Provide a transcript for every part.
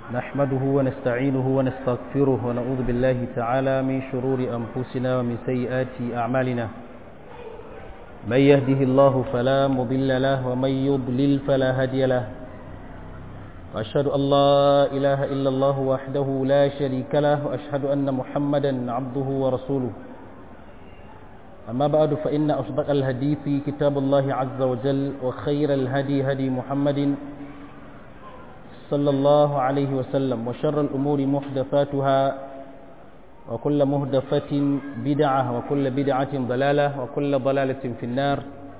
نحمده ونستعينه ونستغفره ونعوذ بالله تعالى من شرور أنفسنا ومن سيئات أعمالنا من يهده الله فلا مضل له ومن يضلل فلا هادي له وأشهد أن لا إله إلا الله وحده لا شريك له وأشهد أن محمدا عبده ورسوله أما بعد فإن أصدق الحديث كتاب الله عز وجل وخير الهدي هدي محمد صلى الله عليه وسلم وشر الأمور محدثاتها وكل مهدفة بدعة وكل بدعة ضلالة وكل ضلالة في النار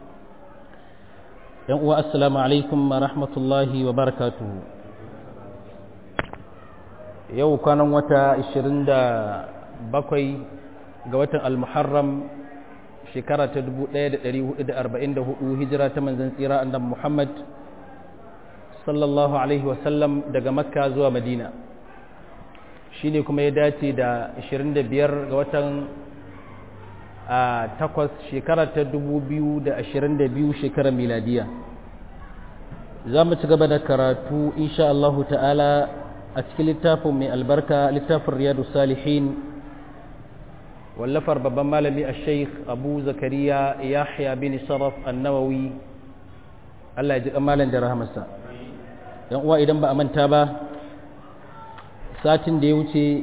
السلام عليكم ورحمة الله وبركاته yau kwanan wata 27 ga watan al-muharram shekara ta 1444 hijira ta manzan tsira annabi Muhammad sallallahu alaihi wasallam daga makka zuwa madina shi ne kuma ya dace da 25 ga watan a takwas shekara ta 2022 shekarar miladiya za mu ci gaba da karatu insha Allah ta'ala a cikin littafin mai albarka littafin riyadu salihin wallafar babban malami a sheikh abu zakariya yahya bin sharaf annawawi Allah ya ji malam da rahamarsa yan uwa idan ba a manta ba satin da ya wuce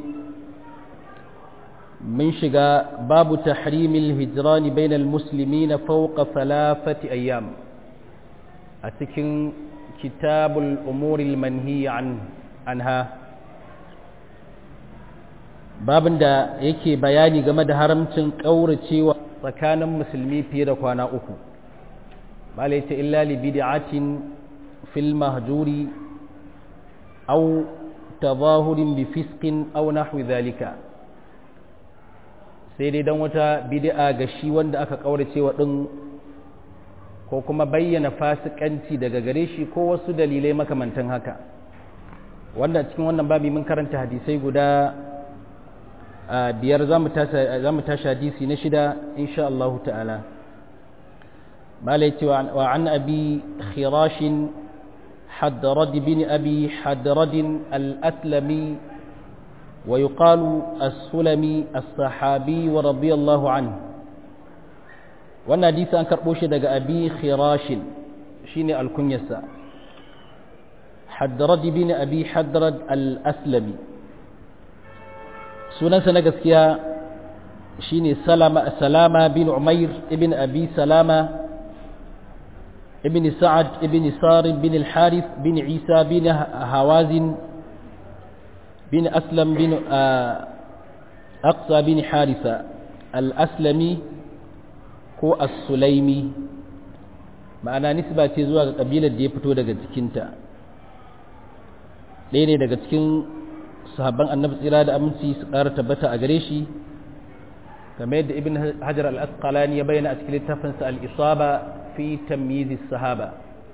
mun shiga babu tahrimil hijrani bainal muslimina fawqa thalathati ayyam a cikin kitabul umuril manhi anha babin da yake bayani game da haramcin ƙauracewa tsakanin musulmi fiye da kwana uku malai ta illa li bid'atin fil mahjuri aw tazahurin bi fisqin aw nahwi dhalika sai dai dan wata bid'a ga shi wanda aka ƙauracewa din ko kuma bayyana fasikanci daga gare shi ko wasu dalilai makamantan haka wanda cikin wannan babi mun karanta hadisai guda biyar za mu tashi hadisi na shida insha Allah ta'ala malai cewa wa an abi khirashin حدرد بن أبي حدرد الأسلمي ويقال السلمي الصحابي ورضي الله عنه وانا حديث أن كربوش دق أبي خراش شيني الكنيسة حدرد بن أبي حدرد الأسلمي sunansa na gaskiya shine salama salama bin umair ibn abi salama ibn sa'ad ibn sarim bin al-harith bin isa bin hawazin bin aslam bin aqsa bin haritha al-aslami ko as-sulaimi ma'ana nisba ce zuwa ga kabilar da ya fito daga cikinta ɗaya ne daga cikin sahabban annabi tsira da aminci su ƙara tabbata a gare shi game yadda ibn hajar al-asqalani ya bayyana a cikin littafinsa al-isaba fi tamyiz sahaba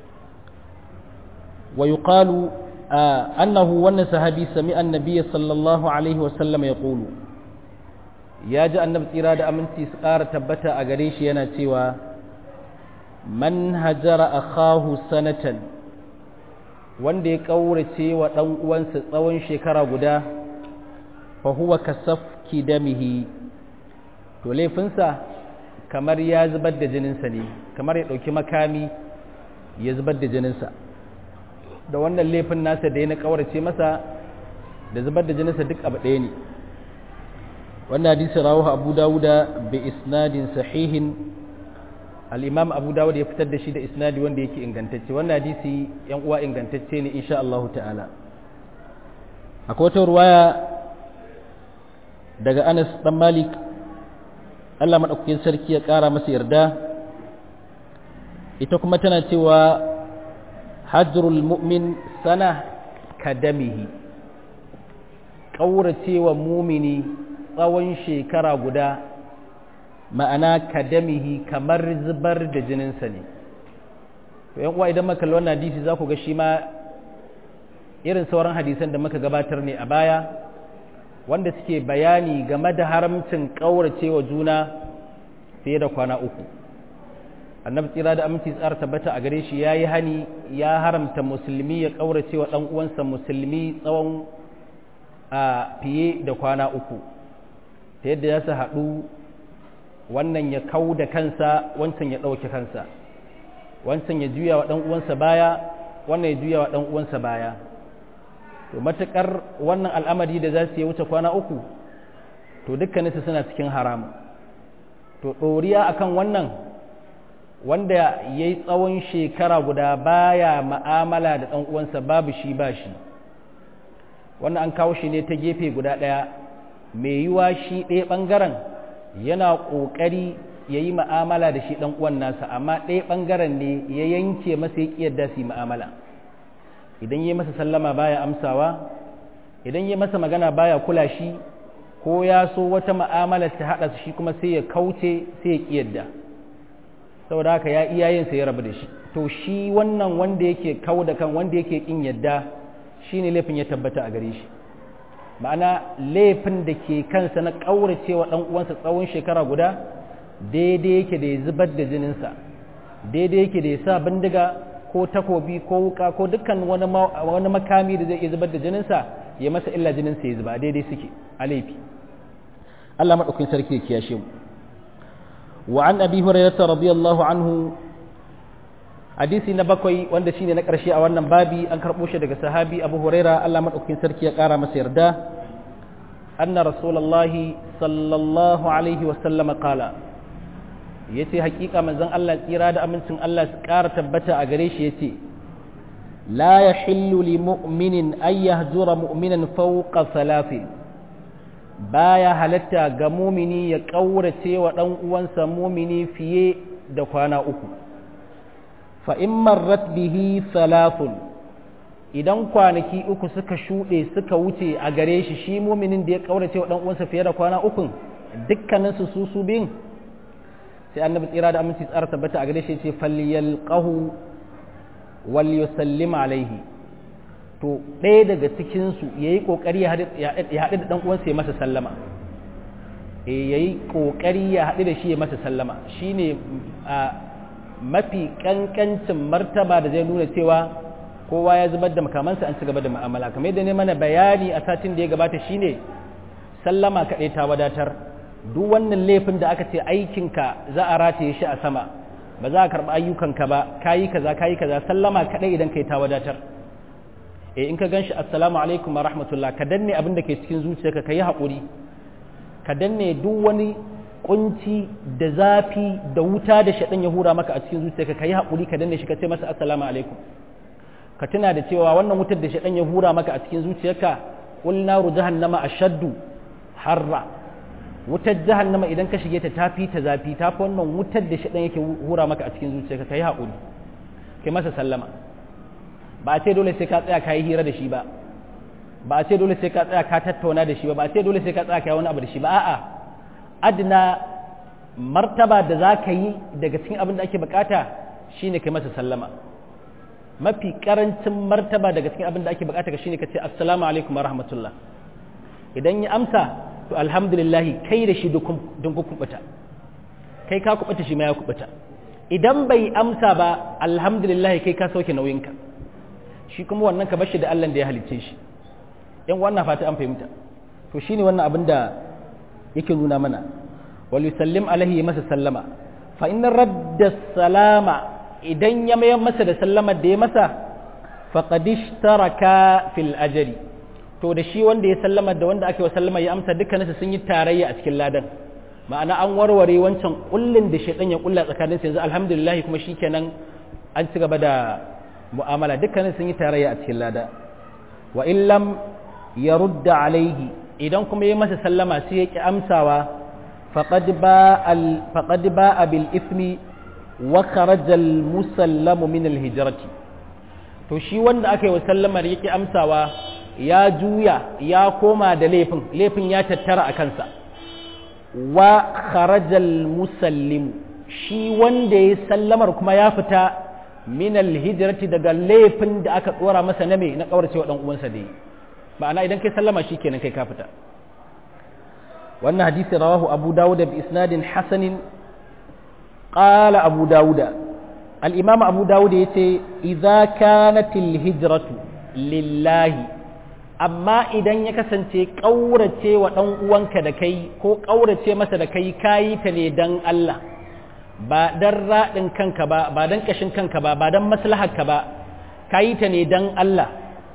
wa yuqalu annahu wannan sahabi sami annabi sallallahu alaihi wa sallam yaqulu ya ji annabi tsira da aminci su ƙara tabbata a gare shi yana cewa man hajara akhahu sanatan wanda ya ƙaurace wa ɗan uwansa tsawon shekara guda fa huwa kasafki damihi to laifinsa kamar ya zubar da jininsa ne kamar ya ɗauki makami ya zubar da jininsa da wannan laifin nasa da ya na ƙaurace masa da zubar da jininsa duk abu ɗaya ne wannan hadisi rawahu abu dawuda bi isnadin sahihin al'imam abu dawud ya fitar da shi da isnadi wanda yake ingantacce wannan hadisi yan uwa ingantacce ne insha Allah ta'ala akwai wata ruwaya daga anas dan malik Allah maɗaukakin sarki ya ƙara masa yarda ita kuma tana cewa hajrul mu'min sana kadamihi ƙauracewa mumini tsawon shekara guda ma'ana kadamihi kamar zubar da jininsa ne to yan uwa idan maka wannan hadisi za ku ga shi ma irin sauran hadisan da muka gabatar ne a baya wanda suke bayani game da haramcin ƙauracewa juna fiye da kwana uku annabi tsira da aminci tsara tabbata a gare shi ya yi hani ya haramta musulmi ya ƙaurace wa ɗan uwansa musulmi tsawon a fiye da kwana uku ta yadda ya su haɗu wannan ya kau da kansa wancan ya ɗauke kansa wancan ya juya wa ɗan uwansa baya wannan ya juya wa ɗan uwansa baya to matuƙar wannan al'amari da za su yi wuce kwana uku to dukkaninsu suna cikin haramu to ɗoriya akan wannan wanda ya yi tsawon shekara guda baya ma'amala da ɗan uwansa babu shi ba shi wannan an kawo shi ne ta gefe guda ɗaya mai yiwa shi ɗaya ɓangaren yana ƙoƙari ya yi ma'amala da shi ɗan uwan nasa amma ɗaya ɓangaren ne ya yanke masa ya ƙiyarda su yi ma'amala idan yi masa sallama baya amsawa idan yi masa magana baya kula shi ko ya so wata ma'amala ta haɗa shi kuma sai ya kauce sai ya ƙiyarda saboda haka ya iyayensa ya rabu da shi to shi wannan wanda yake kau da kan wanda yake ƙin yadda shi ne laifin ya tabbata a gare shi ma'ana laifin da ke kansa na ƙauracewa ɗan uwansa tsawon shekara guda daidai yake da ya zubar da jininsa daidai yake da ya sa bindiga ko takobi ko wuka ko dukkan wani makami da zai iya zubar da jininsa ya masa illa jininsa ya zuba daidai suke a laifi Allah maɗaukin sarki ya kiyashe mu wa an abi hurairah radiyallahu anhu hadisi na bakwai wanda shine na ƙarshe a wannan babi an karɓo shi daga sahabi abu huraira Allah maɗaukin sarki ya ƙara masa yarda anna rasulullahi sallallahu alaihi wa sallam qala yace hakika manzon Allah tsira da amincin Allah su ƙara tabbata a gare shi yace la yahillu li mu'minin ay yahjura mu'minan fawqa thalathin baya halatta ga mumini ya ƙaurace wa ɗan uwansa mumini fiye da kwana uku fa'in marrat bihi salafun idan kwanaki uku suka shuɗe suka wuce a gare shi shi muminin da ya ƙaurace wa uwansa fiye da kwana ukun dukkaninsu su su biyun sai annabi tsira da aminci tsara tabbata a gare shi ce falliyal ƙahu wal yusallim alaihi to ɗaya daga cikinsu ya yi ƙoƙari ya haɗu da ɗan uwansa ya masa sallama ya yi ƙoƙari ya haɗu da shi ya masa sallama shi ne mafi ƙanƙancin martaba da zai nuna cewa kowa ya zubar da makamansa an ci gaba da ma'amala kamar yadda ne mana bayani a satin da ya gabata shine sallama kaɗai ta wadatar duk wannan laifin da aka ce aikinka za a rataye shi a sama ba za a karɓi ayyukanka ba kayi kaza kayi kaza sallama kaɗai idan kai ta wadatar eh in ka ganshi assalamu alaikum wa rahmatullah ka danne abin da ke cikin zuciyarka ka yi haƙuri ka danne duk wani kunci da zafi da wuta da shaɗan ya hura maka a cikin zuciyarka ka yi haƙuri ka danne shi ka ce masa assalamu alaikum ka tuna da cewa wannan wutar da shaɗan ya hura maka a cikin zuciyarka qul naru jahannama ashaddu harra wutar jahannama idan ka shige ta tafi ta zafi tafi wannan wutar da shaɗan yake hura maka a cikin zuciyarka ka yi haƙuri kai masa sallama ba a ce dole sai ka tsaya ka yi hira da shi ba ba a ce dole sai ka tsaya ka tattauna da shi ba ba a ce dole sai ka tsaya ka yi wani abu da shi ba a'a adna martaba da za ka yi daga cikin abin da ake bukata shine kai masa sallama mafi karancin martaba daga cikin abin da ake bukata ka shine ka ce assalamu alaikum wa rahmatullah idan ya amsa to alhamdulillah kai da shi don ku kubuta kai ka kubuta shi ma ya kubuta idan bai amsa ba alhamdulillah kai ka sauke nauyinka shi kuma wannan ka bashi da Allah da ya halicce shi yan wannan fata an fahimta to shine wannan abin da yake nuna mana wal yusallim alaihi masa sallama fa inna radda salama idan ya mayar masa da sallamar da ya masa faqad ishtaraka fil ajri to da shi wanda ya sallama da wanda aka yi wa sallama ya amsa dukkaninsu sun yi tarayya a cikin ladan ma'ana an warware wancan kullin da shaitan ya kulla tsakanin yanzu alhamdulillah kuma shikenan an ci gaba da mu'amala dukkanin sun yi tarayya a cikin lada wa in lam yarudda alaihi idan kuma ya masa sallama sai ya ki amsawa faqad ba al faqad ba bil ismi wa kharaja al musallamu min al hijrati to shi wanda aka yi wa sallamar ya ki amsawa ya juya ya koma da laifin laifin ya tattara a kansa wa kharaja al musallimu shi wanda ya sallamar kuma ya fita min alhijrati daga laifin da aka tsora masa na me na kaurace wa dan uwansa da yi ma'ana idan kai sallama shikenan kai ka fita wannan hadisi rawahu abu dawud bi isnadin hasanin qala abu dauda al-imam abu dauda yace idza kanatil hijratu lillahi amma idan ya kasance ƙaurace wa ɗan uwanka da kai ko ƙaurace masa da kai kayi ta ne don Allah ba don raɗin kanka ba ba don ƙashin kanka ba ba don maslaharka ba kayi ta ne don Allah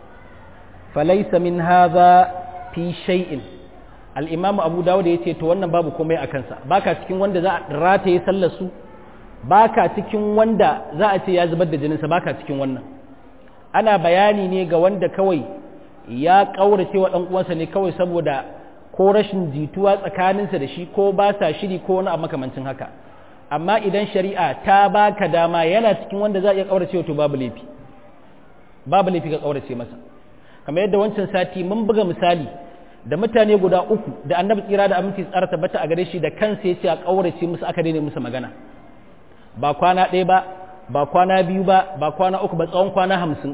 falaisa min haza fi shay'in al-imam abu dawud ya ce to wannan babu komai a kansa baka cikin wanda za a rataye sallar su baka cikin wanda za a ce ya zubar da jininsa baka cikin wannan ana bayani ne ga wanda kawai ya ƙaurace wa uwansa ne kawai saboda ko rashin jituwa tsakaninsa da shi ko ba sa shiri ko wani abu makamancin haka amma idan shari'a ta baka dama yana cikin wanda za a iya ƙaurace to babu laifi babu laifi ka ƙaurace masa kamar yadda wancan sati mun buga misali da mutane guda uku da annabi tsira da aminci tsara tabbata a gare shi da kansa ya ce a ƙaurace musu aka daina musu magana ba kwana ɗaya ba ba kwana biyu ba ba kwana uku ba tsawon kwana hamsin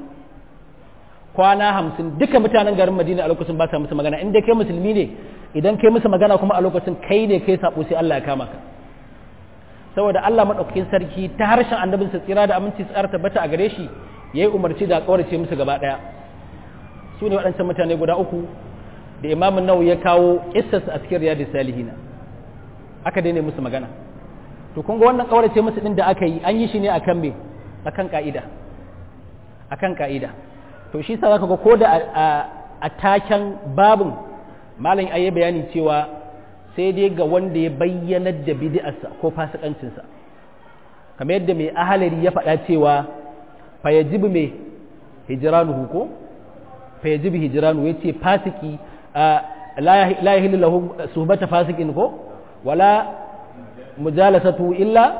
kwana hamsin duka mutanen garin madina a lokacin ba sa musu magana inda kai musulmi ne idan kai musu magana kuma a lokacin kai ne kai sabo sai Allah ya kama ka saboda Allah madaukakin sarki ta harshen annabin sa tsira da aminci tsara tabbata a gare shi yayi umarci da kaurace musu gaba daya su ne waɗancan mutane guda uku da Imam Nawawi ya kawo kissas a cikin Riyadus Salihin aka daina musu magana to kun ga wannan kaurace musu din da aka yi an yi shi ne akan me akan ka'ida akan ka'ida to shi sa zaka ga ko da a taken babin malam ayi bayani cewa sai dai ga wanda ya bayyanar da bid'arsa ko fasikancinsa kamar yadda mai ahalari ya faɗa cewa fa yajibu mai hijranuhu ko fa yajibu hijranu yace fasiki la yahillu lahu suhbata fasikin ko wala mujalasatu illa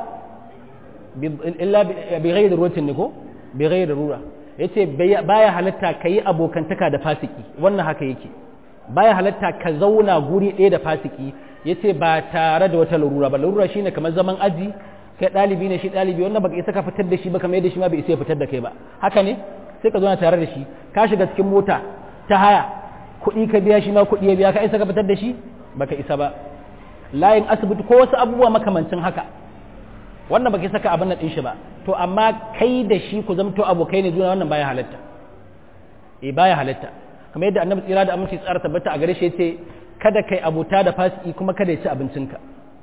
illa bi ghairi ruwatin ko bi ghairi rura yace baya halatta kai abokantaka da fasiki wannan haka yake baya halatta ka zauna guri ɗaya da fasiki yace ba tare da wata larura ba larura shine kamar zaman aji kai ɗalibi ne shi ɗalibi wannan baka isa ka fitar da shi ba kamar yadda shi ma bai isa ya fitar da kai ba haka ne sai ka zauna tare da shi ka shiga cikin mota ta haya kuɗi ka biya shi ma kuɗi ya biya ka isa ka fitar da shi baka isa ba layin asibiti ko wasu abubuwa makamancin haka wannan baka saka abin nan din shi ba to amma kai da shi ku zamto abokai ne juna wannan baya halatta eh baya halatta kamar yadda annabi tsira da aminci tsara tabbata a gare shi yace kada kai abuta da fasiki kuma kada ya ci abincinka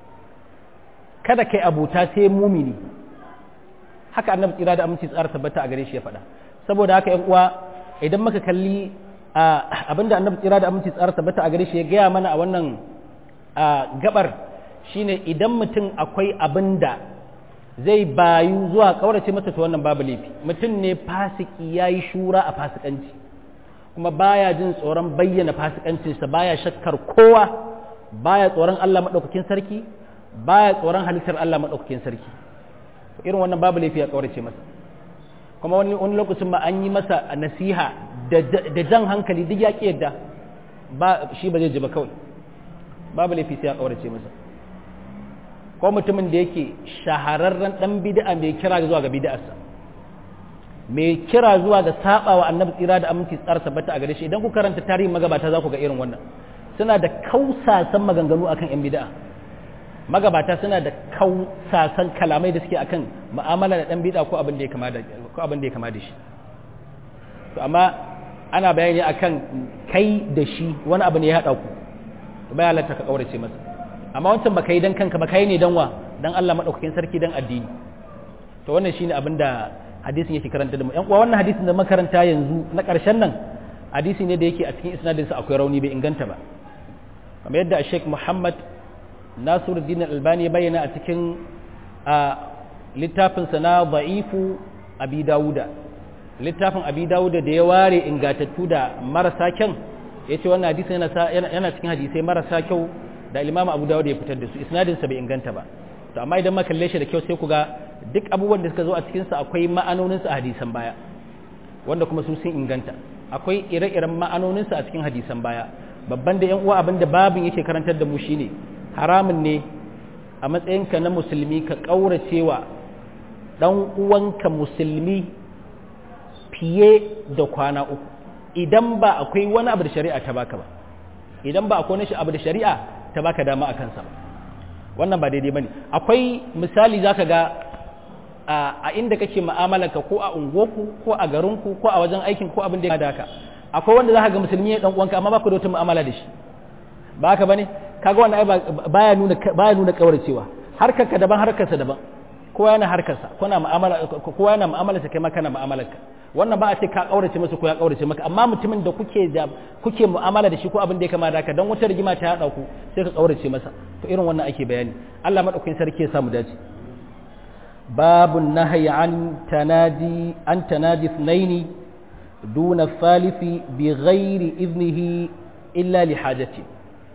kada kai abuta sai mumini haka annabi tsira da aminci tsara tabbata a gare shi ya faɗa saboda haka yan uwa idan muka kalli abinda annabi tsira da aminci tsara tabbata a gare shi ya gaya mana a wannan gabar shine idan mutum akwai abinda zai bayu zuwa kaurace masa to wannan babu laifi mutum ne fasiki yayi shura a fasikanci kuma baya jin tsoron bayyana fasikancinsa baya shakkar kowa baya tsoron Allah madaukakin sarki baya tsoron halittar Allah madaukakin sarki irin wannan babu laifi ya kaurace masa kuma wani wani lokacin ma an yi masa nasiha da jan hankali duk ya ki yadda ba shi ba zai ji ba kawai babu laifi sai ya kaurace masa ko mutumin da yake shahararren dan bid'a mai kira zuwa ga bid'arsa mai kira zuwa ga saba wa annabi tsira da aminci tsara tabbata a gare shi idan ku karanta tarihin magabata za ku ga irin wannan suna da kausasan maganganu akan yan bid'a magabata suna da kausasan kalamai da suke akan mu'amala da dan bid'a ko abin da ya kama da ko abin da ya kama da shi to amma ana bayani akan kai da shi wani abu ne ya hada ku to bai halatta ka kaurace masa amma wancan baka yi dan kanka baka yi ne dan wa dan Allah madaukakin sarki dan addini to wannan shine abin da hadisin yake karanta da mu yan uwa wannan hadisin da makaranta yanzu na ƙarshen nan hadisi ne da yake a cikin isnadin sa akwai rauni bai inganta ba kamar yadda Sheikh Muhammad Nasiruddin Albani ya bayyana a cikin littafin sa na Da'ifu Abi Dawuda littafin Abi Dawuda da ya ware ingatattu da marasa kyan yace wannan hadisi yana yana cikin hadisai marasa kyau da Imam Abu Dawud ya fitar da su isnadin sa bai inganta ba to amma idan ma kalle shi da kyau sai ku ga duk abubuwan da suka zo a cikinsa akwai ma'anoninsa a hadisan baya wanda kuma su sun inganta akwai ire-iren ma'anoninsa a cikin hadisan baya babban da 'yan uwa abin da babin yake karantar da mu shine haramun ne a matsayinka na musulmi ka ƙauracewa ɗan uwanka musulmi fiye da kwana uku idan ba akwai wani abu da shari'a ta baka ba idan ba akwai wani abu da shari'a ta baka dama a kansa ba wannan ba daidai bane akwai misali zaka ga a inda kake mu'amalarka ko a unguwarku ko a garinku ko a wajen aikin ko abin da ya haka akwai wanda zaka ga musulmi ne dan uwanka amma baka da wata mu'amala da shi ba haka bane kaga wannan ai baya nuna baya nuna kauracewa harkar ka daban harkar sa daban kowa yana harkar sa kuna mu'amala kowa yana mu'amala sa kai ma kana mu'amalar ka wannan ba a ce ka kaurace masa ko ya kaurace maka amma mutumin da kuke da kuke mu'amala da shi ko abin da ya kama da haka dan wata rigima ta hada ku sai ka kaurace masa to irin wannan ake bayani Allah madaukakin sarki ya samu dace باب النهي عن تنادي عن تنادي اثنين دون الثالث بغير إذنه إلا لحاجته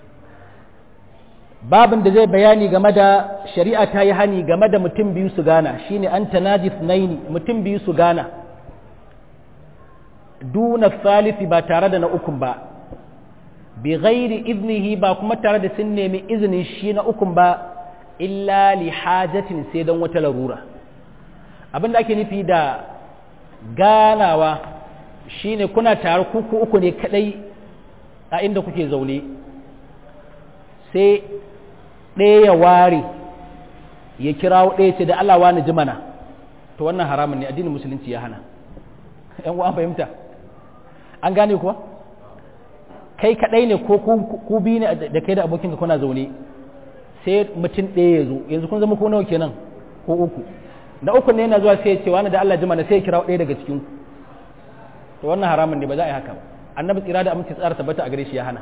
babin da zai bayani game da shari'a ta yi hani game da mutum biyu su gana shine an tanadi naini mutum biyu su gana duna salisi ba tare da na ukun ba bi ghairi iznihi ba kuma tare da sun nemi izinin shi na ukun ba illa li hajatin sai don wata larura abin da ake nufi da ganawa shine kuna tare kuku uku ne kadai a inda kuke zaune sai ɗaya ya ware ya kirawo ɗaya ce da Allah wani jimana to wannan haramun ne addinin musulunci ya hana ‘yan uwa fahimta an gane kuwa kai kadai ne ko ku biyu ne da kai da abokinka kuna zaune sai mutum ɗaya ya zo yanzu kun zama ko nawa kenan ko uku da uku ne yana zuwa sai ya ce wani da Allah jimana sai ya kira ɗaya daga cikin to wannan haramun ne ba za a yi haka ba annabi tsira da aminci tsara tabbata a gare shi ya hana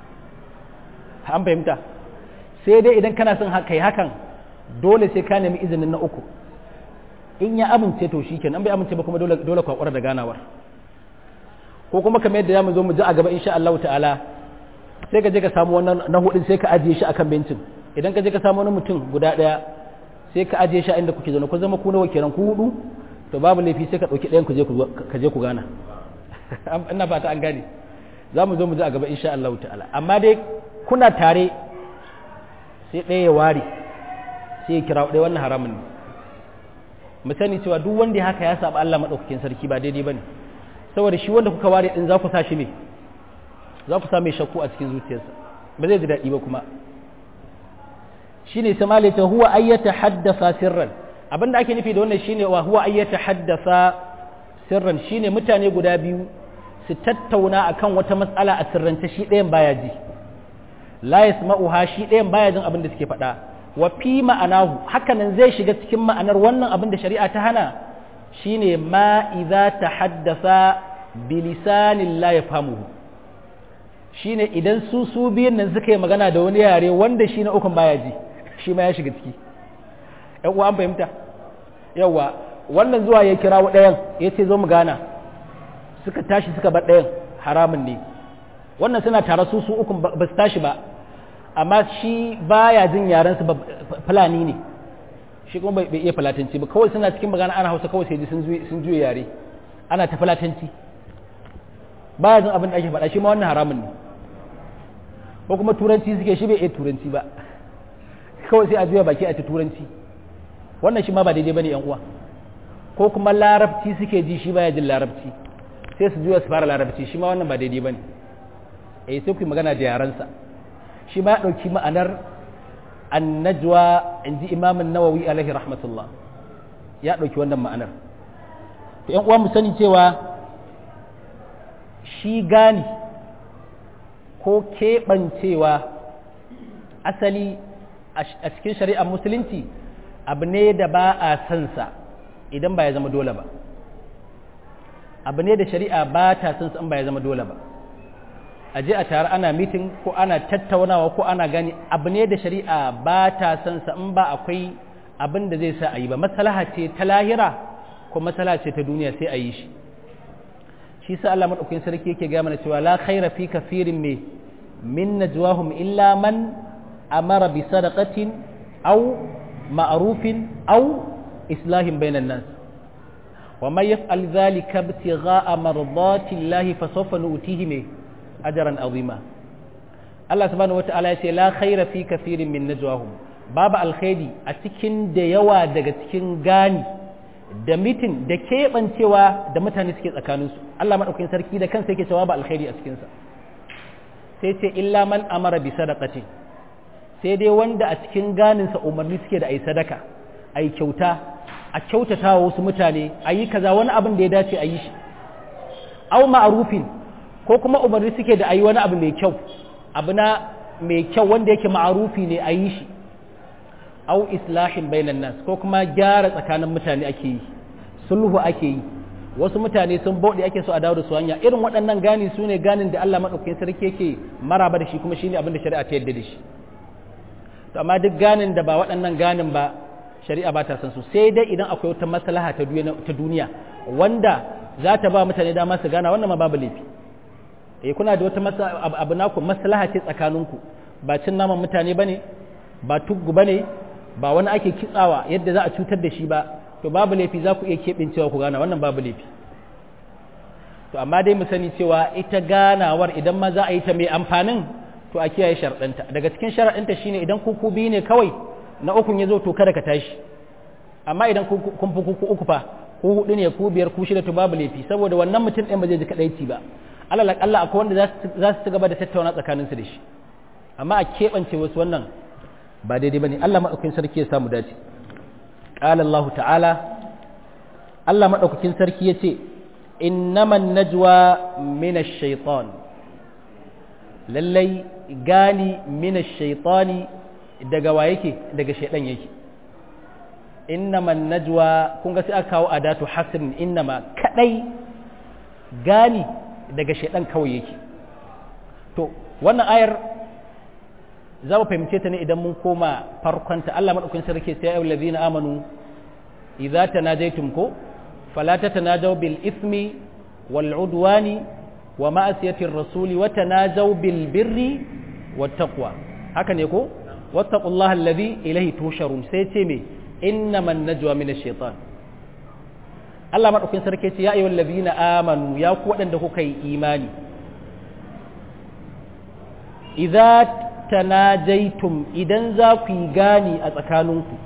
an fahimta sai dai idan kana son kai hakan dole sai ka nemi izinin na uku in ya amince to shi kenan bai amince ba kuma dole dole kwakwar da ganawar ko kuma kamar yadda zamu zo mu ji a gaba insha Allah ta'ala sai ka je ka samu wannan na hudin sai ka ajiye shi akan bencin idan ka je ka samu wani mutum guda daya sai ka ajiye shi a inda kuke zaune ku zama ku nawa kenan ku hudu to babu laifi sai ka dauki ɗayan ku je ka je ku gana ina fata an gane za mu zo mu ji a gaba insha Allah ta'ala amma dai kuna tare sai ɗaya ya ware sai ya kira ɗaya wannan haramun ne mu sani cewa duk wanda ya haka ya saba Allah madaukakin sarki ba daidai bane saboda shi wanda kuka ware din za ku sa shi ne za ku sa mai shakku a cikin zuciyarsa ba zai ji daɗi ba kuma shine sai malai ta huwa ayyata haddasa sirran abinda ake nufi da wannan shine wa huwa ayyata haddasa sirran shine mutane guda biyu su tattauna akan wata matsala a sirrance shi ɗayan baya ji la yasma'uha shi ɗayan baya jin abin da suke faɗa wa fi ma'anahu hakanan zai shiga cikin ma'anar wannan abin da shari'a ta hana shine ma idza tahaddasa bi lisanin la yafhamuhu shine idan su su biyun nan suka yi magana da wani yare wanda shi na ukun baya ji shi ma ya shiga ciki ƴan uwa an fahimta yawa wannan zuwa ya kirawo ɗayan ya ce zo mu gana suka tashi suka bar ɗayan haramun ne wannan suna tare su su ukun ba su tashi ba amma shi baya jin yaren su fulani ne shi kuma bai iya fulatanci ba kawai suna cikin magana ana hausa kawai sai ji sun juya yare ana ta fulatanci baya jin abin da ake faɗa shi ma wannan haramun ne ko kuma turanci suke shi bai iya turanci ba kawai sai a juya baki a ta turanci wannan shi ma ba daidai bane yan uwa ko kuma larabci suke ji shi baya jin larabci sai su juya su fara larabci shi ma wannan ba daidai bane eh sai ku yi magana da yarensa shi ma ya ɗauki ma'anar annajwa in ji imamin nawawi alaihi rahmatullah ya ɗauki wannan ma'anar to yan uwa mu sani cewa shi gani ko keɓancewa asali a cikin shari'ar musulunci abu ne da ba a sansa idan ba ya zama dole ba abu ne da shari'a ba ta sansa in ba ya zama dole ba a je a tare ana mitin ko ana tattaunawa ko ana gani abu ne da shari'a ba ta son sa in ba akwai abin da zai sa a yi ba maslaha ce ta lahira ko maslaha ce ta duniya sai a yi shi shi sa Allah madaukakin sarki yake ga mana cewa la khaira fi kafirin me min najwahum illa man amara bi sadaqatin aw ma'rufin aw islahin bainan nas ومن يفعل ذلك ابتغاء مرضات الله فسوف نؤتيه me ajaran azima Allah subhanahu wata'ala ya ce la khaira fi kathirin min najwahum babu alkhairi a cikin da yawa daga cikin gani da mitin da keɓancewa da mutane suke tsakaninsu Allah maɗaukakin sarki da kansa yake cewa ba alkhairi a cikinsa sai ce illa man amara bi sadaqati sai dai wanda a cikin ganinsa umarni suke da a yi sadaka a yi kyauta a kyautata wa wasu mutane a yi kaza wani abin da ya dace a yi shi au ma'arufin ko kuma umarni suke da a yi wani abu mai kyau abu na mai kyau wanda yake ma'arufi ne a yi shi au islahin bainan nas ko kuma gyara tsakanin mutane ake yi sulhu ake yi wasu mutane sun bauɗe ake so a dawo da su hanya irin waɗannan gani su ne ganin da Allah maɗaukakin sarki yake maraba da shi kuma shine abin da shari'a ta yadda da shi to amma duk ganin da ba waɗannan ganin ba shari'a ba ta san su sai dai idan akwai wata maslaha ta duniya wanda za ta ba mutane dama su gana wannan ma babu laifi eh kuna da wata abu naku maslaha ce tsakaninku ba cin naman mutane bane ba tuggu bane ba wani ake kitsawa yadda za a cutar da shi ba to babu laifi za ku iya keɓincewa ku gana wannan babu laifi to amma dai mu sani cewa ita ganawar idan ma za a yi ta mai amfanin to a kiyaye sharaɗinta daga cikin sharaɗinta shine idan kuku biyu ne kawai na ukun ya zo to kada ka tashi amma idan kun fi kuku uku fa ku hudu ne ku biyar ku shida to babu laifi saboda wannan mutum ɗin ba zai ji kaɗaici ba alal akalla akwai wanda za su ci gaba da tattauna tsakaninsu da shi amma a keɓance wasu wannan ba daidai ba ne Allah maɗaukakin sarki ya samu dace قال الله تعالى الله مدaukakin sarki yace innaman najwa min ash-shaytan lallai gani min ash-shaytani daga wa yake daga shaydan yake innaman najwa kun ga sai aka kawo adatu hasrin innama kadai gani daga shaydan kawai yake to wannan ayar za mu fahimce ta ne idan mun koma farkonta Allah maɗaukin sarki sai ya yi amanu idza tanajaytum ko fala tatanajaw bil ismi wal udwani wa ma'asiyati rasuli wa tanajaw bil birri wat taqwa haka ne ko wattaqullaha alladhi ilayhi tusharun sai ce me innaman najwa min ash-shaytan Allah maɗaukin sarki ce ya ayyuhal ladina amanu ya ku waɗanda kuka yi imani idza tanajaitum idan za ku yi gani a tsakaninku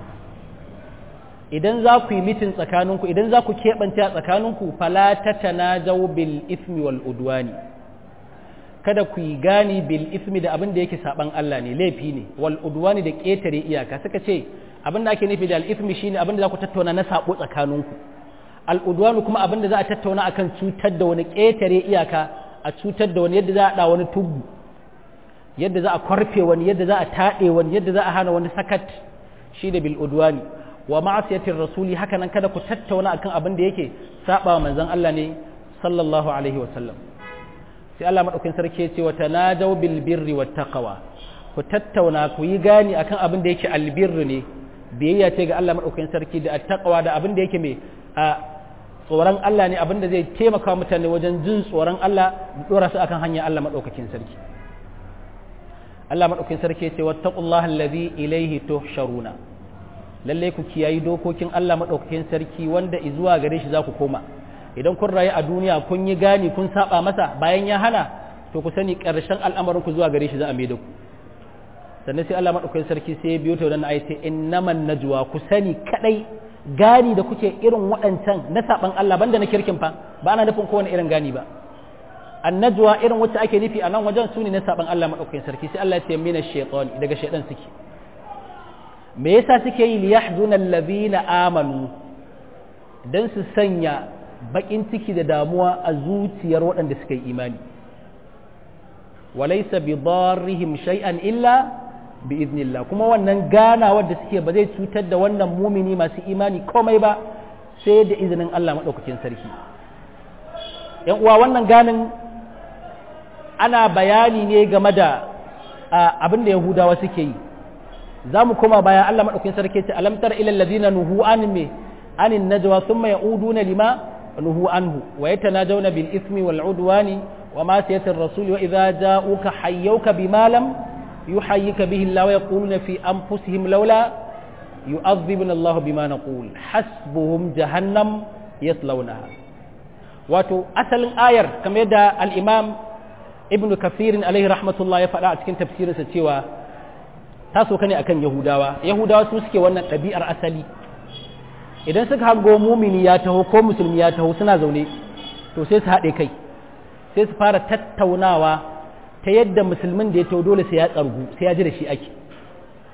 idan za ku yi mitin tsakaninku idan za ku keɓance a tsakaninku fala ta tanajau bil ismi wal udwani kada ku yi gani bil ismi da abin da yake saban Allah ne laifi ne wal udwani da ƙetare iyaka suka ce abin da ake nufi da al ismi shine abin da za ku tattauna na sabo tsakaninku al udwani kuma abin da za a tattauna akan cutar da wani ƙetare iyaka a cutar da wani yadda za a da wani tubu yadda za a kwarfe wani yadda za a taɗe wani yadda za a hana wani sakat shi da bil'udwani wa ma'asiyatin rasuli haka nan kada ku tattauna akan abin da yake saba wa manzon Allah ne sallallahu alaihi wasallam sai Allah madaukakin sarki ya ce wa tanajaw bil birri wat taqwa ku tattauna ku yi gani akan abin da yake albirri ne biyayya ce ga Allah madaukakin sarki da attaqwa da abin da yake mai a tsoron Allah ne abin da zai taimaka mutane wajen jin tsoron Allah da dora su akan hanyar Allah madaukakin sarki Allah maɗaukin sarki ce wattaqullaha allazi ilaihi tuhsharuna lalle ku kiyayi dokokin Allah maɗaukakin sarki wanda zuwa gare shi za ku koma idan kun rayu a duniya kun yi gani kun saba masa bayan ya hana to ku sani ƙarshen al'amarin ku zuwa gare shi za a maida ku sannan sai Allah maɗaukakin sarki sai ya biyo ta wannan ayati innaman najwa ku sani kadai gani da kuke irin waɗancan na saban Allah banda na kirkin fa ba ana nufin kowane irin gani ba annajwa irin wacce ake nufi a nan wajen su ne na saban Allah maɗaukakin sarki sai Allah ya ce mina shaitan daga shaitan suke me yasa suke yi li yahzuna allazina amanu dan su sanya bakin ciki da damuwa a zuciyar waɗanda suka yi imani walaysa bi darrihim shay'an illa bi idnillah kuma wannan ganawar da suke ba zai cutar da wannan mumini masu imani komai ba sai da izinin Allah maɗaukakin sarki yan uwa wannan ganin ana bayani ne game da abin da yahudawa suke yi za mu koma bayan Allah maɗaukin sarki ce alamtar ilal ladina nuhu an me anin najwa thumma ya'uduna lima nuhu anhu wa yatanajawna bil ismi wal udwani wa ma siyatir rasul wa idza ja'uka hayyuka bima lam yuhayyika bihi Allah wa yaquluna fi anfusihim laula yu'adhibuna Allah bima naqul hasbuhum jahannam yaslawnaha wato asalin ayar kamar yadda al-imam ibnu kafirin alaihi rahmatullah ya faɗa a cikin tafsirinsa cewa ta soka ne akan yahudawa yahudawa su suke wannan ɗabi'ar asali idan suka hango mumini ya taho ko musulmi ya taho suna zaune to sai su haɗe kai sai su fara tattaunawa ta yadda musulmin da ya taho dole sai ya tsargu sai ya ji da shi ake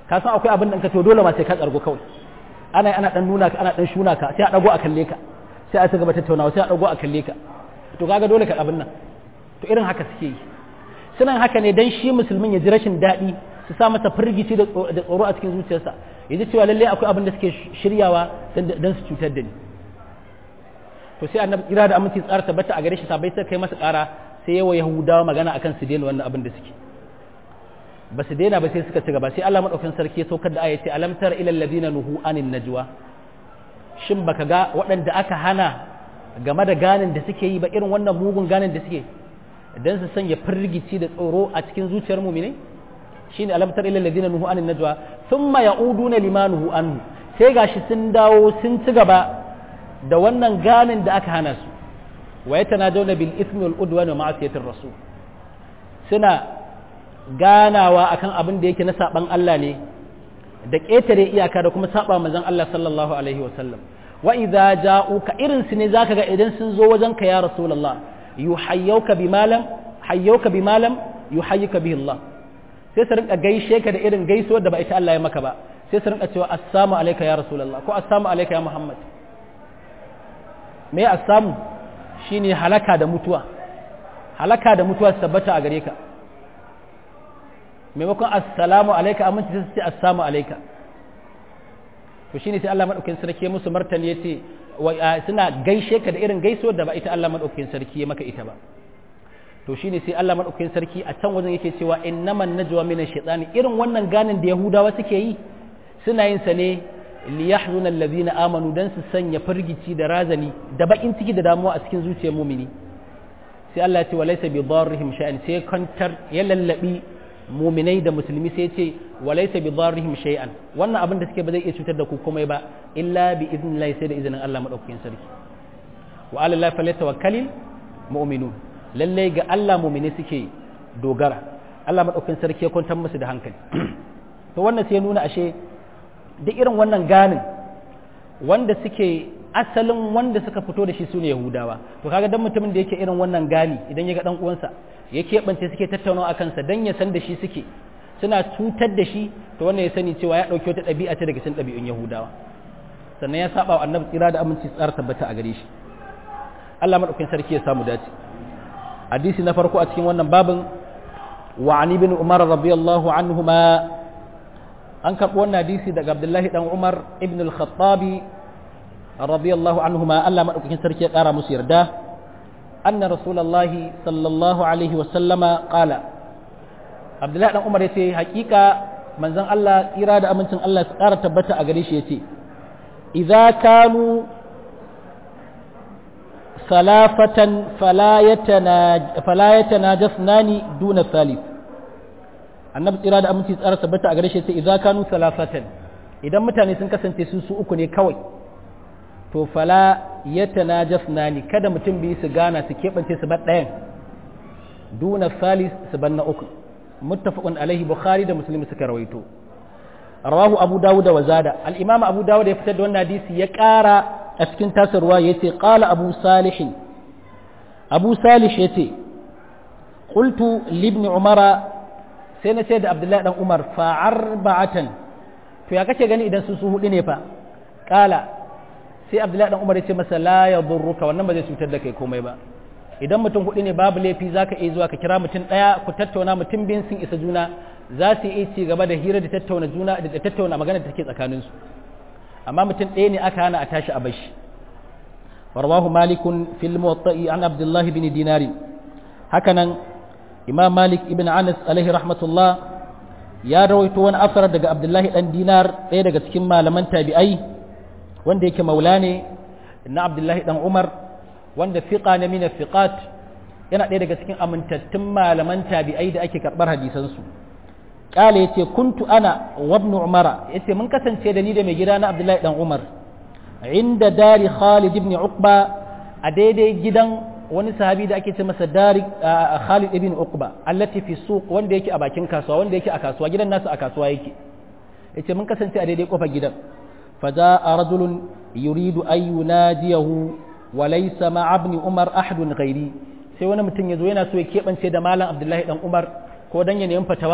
ka san akwai abin da ka to dole ma sai ka tsargo kawai ana ana dan nuna ka ana dan shuna ka sai a dago a kalle ka sai a ci gaba tattaunawa sai a dago a kalle ka to kaga dole ka abin nan to irin haka suke yi suna haka ne dan shi musulmin ya ji rashin daɗi su sa masa firgici da tsoro a cikin zuciyarsa ya ji cewa lallai akwai abin da suke shiryawa dan su cutar da ni to sai annabi kira da aminci tsara tabbata a gare shi sabai sai kai masa ƙara sai yawa yahudawa magana akan su daina wannan abin da suke ba su daina ba sai suka ci gaba sai Allah madaukakin sarki ya saukar da aya ce alam tara ilal ladina nuhu anin najwa shin baka ga waɗanda aka hana game da ganin da suke yi ba irin wannan mugun ganin da suke dan su sanya firgici da tsoro a cikin zuciyar mu'mine shine alam tara ilal ladina nuhu anin najwa thumma yauduna lima nuhu anhu sai gashi sun dawo sun ci gaba da wannan ganin da aka hana su wa yatanajawna bil ithmi wal udwan wa ma'asiyatir rasul suna ganawa akan abin da yake na saban Allah ne da ƙetare iyaka da kuma saba manzon Allah sallallahu alaihi wa sallam wa idza ja'uka irin su ne zaka ga idan sun zo wajen ka ya rasulullah yuhayyuka bimalam hayyuka bimalam yuhayyuka bihi Allah sai su rinka gaishe ka da irin gaisuwar da ba ita Allah ya maka ba sai su rinka cewa assalamu alayka ya rasulullah ko assalamu alayka ya muhammad me assamu shine halaka da mutuwa halaka da mutuwa su tabbata a gare ka maimakon assalamu alaika aminci sai su ce assalamu alaika to shine sai Allah madaukakin sarki musu martani yace suna gaishe ka da irin gaiso da ba ita Allah madaukakin sarki ya maka ita ba to shine sai Allah madaukakin sarki a can wajen yake cewa innaman najwa minash shaitani irin wannan ganin da yahudawa suke yi suna yin sa ne liyahzuna allazina amanu dan su sanya firgici da razani da bakin ciki da damuwa a cikin zuciyar mumini sai Allah ya ce walaysa bi darrihim sha'an sai kantar ya lallabi muminai da musulmi sai ce walaysa bi darrihim shay'an wannan abin da suke ba zai iya cutar da ku komai ba illa bi idnillahi sai da izinin Allah madaukakin sarki wa ala allahi falyatawakkalul mu'minun lalle ga Allah mu'mini suke dogara Allah madaukakin sarki ya kwantar musu da hankali to wannan sai nuna ashe duk irin wannan ganin wanda suke asalin wanda suka fito da shi sune yahudawa to kaga dan mutumin da yake irin wannan gani idan ya ga dan uwansa ya keɓance suke tattaunawa a kansa dan ya san da shi suke suna cutar da shi to wannan ya sani cewa ya ɗauki wata ɗabi'a ce daga cikin ɗabi'un yahudawa sannan ya saba wa annabi tsira da aminci tsara tabbata a gare shi Allah madaukakin sarki ya samu dace hadisi na farko a cikin wannan babin wa an ibn umar radiyallahu anhuma an karɓi wannan hadisi daga abdullahi dan umar ibn al-khattabi radiyallahu anhuma Allah madaukakin sarki ya ƙara musu yarda أن رسول الله صلى الله عليه وسلم قال عبد الله بن عمر yace hakika manzon Allah tsira da amincin Allah su ƙara tabbata a gare shi yace idza kanu salafatan fala yatana fala yatanajasnani duna salif annabi tsira da aminci tsara tabbata a gare shi yace idza kanu salafatan idan mutane sun kasance su su uku ne kawai to fala ya tanajasnani kada mutum biyu su gana su keɓance su bar ɗayan duna salis su bar na uku muttafaqun alaihi bukhari da muslim suka rawaito rawahu abu dawud wa zada al imam abu dawud ya fitar da wannan hadisi ya ƙara a cikin tasarwa yace qala abu salih abu salih yace qultu li ibn umara sai na ce da abdullahi dan umar fa arba'atan to ya kace gani idan su su hudu ne fa qala sai abdullahi dan umar ya ce masa la ya durruka wannan ba zai cutar da kai komai ba idan mutum hudu ne babu laifi zaka iya zuwa ka kira mutum daya ku tattauna mutum biyun sun isa juna za su iya ci gaba da hira da tattauna juna da tattauna magana da take tsakanin su amma mutum ɗaya ne aka hana a tashi a bashi warwahu malikun fil muwatta'i an abdullahi bin dinari hakanan imam malik ibn anas alaihi rahmatullah ya rawaito wani asar daga abdullahi dan dinar ɗaya daga cikin malaman tabi'ai wanda yake maula ne na abdullahi dan umar wanda fiqa na mina fiqat yana ɗaya daga cikin amintattun malaman tabi'ai da ake karɓar hadisansu ƙala ya ce kuntu ana wabnu umara ya ce mun kasance da ni da mai gida na abdullahi dan umar inda dari khalid ibn uqba a daidai gidan wani sahabi da ake ce masa dari khalid ibn uqba allati fi suq wanda yake a bakin kasuwa wanda yake a kasuwa gidan nasu a kasuwa yake yace mun kasance a daidai kofar gidan فجاء رجل يريد أن يناديه وليس مع ابن عمر أحد غيري sai wani mutum ya zo yana so ya keɓance da malam abdullahi dan umar ko dan ya nemi fatawa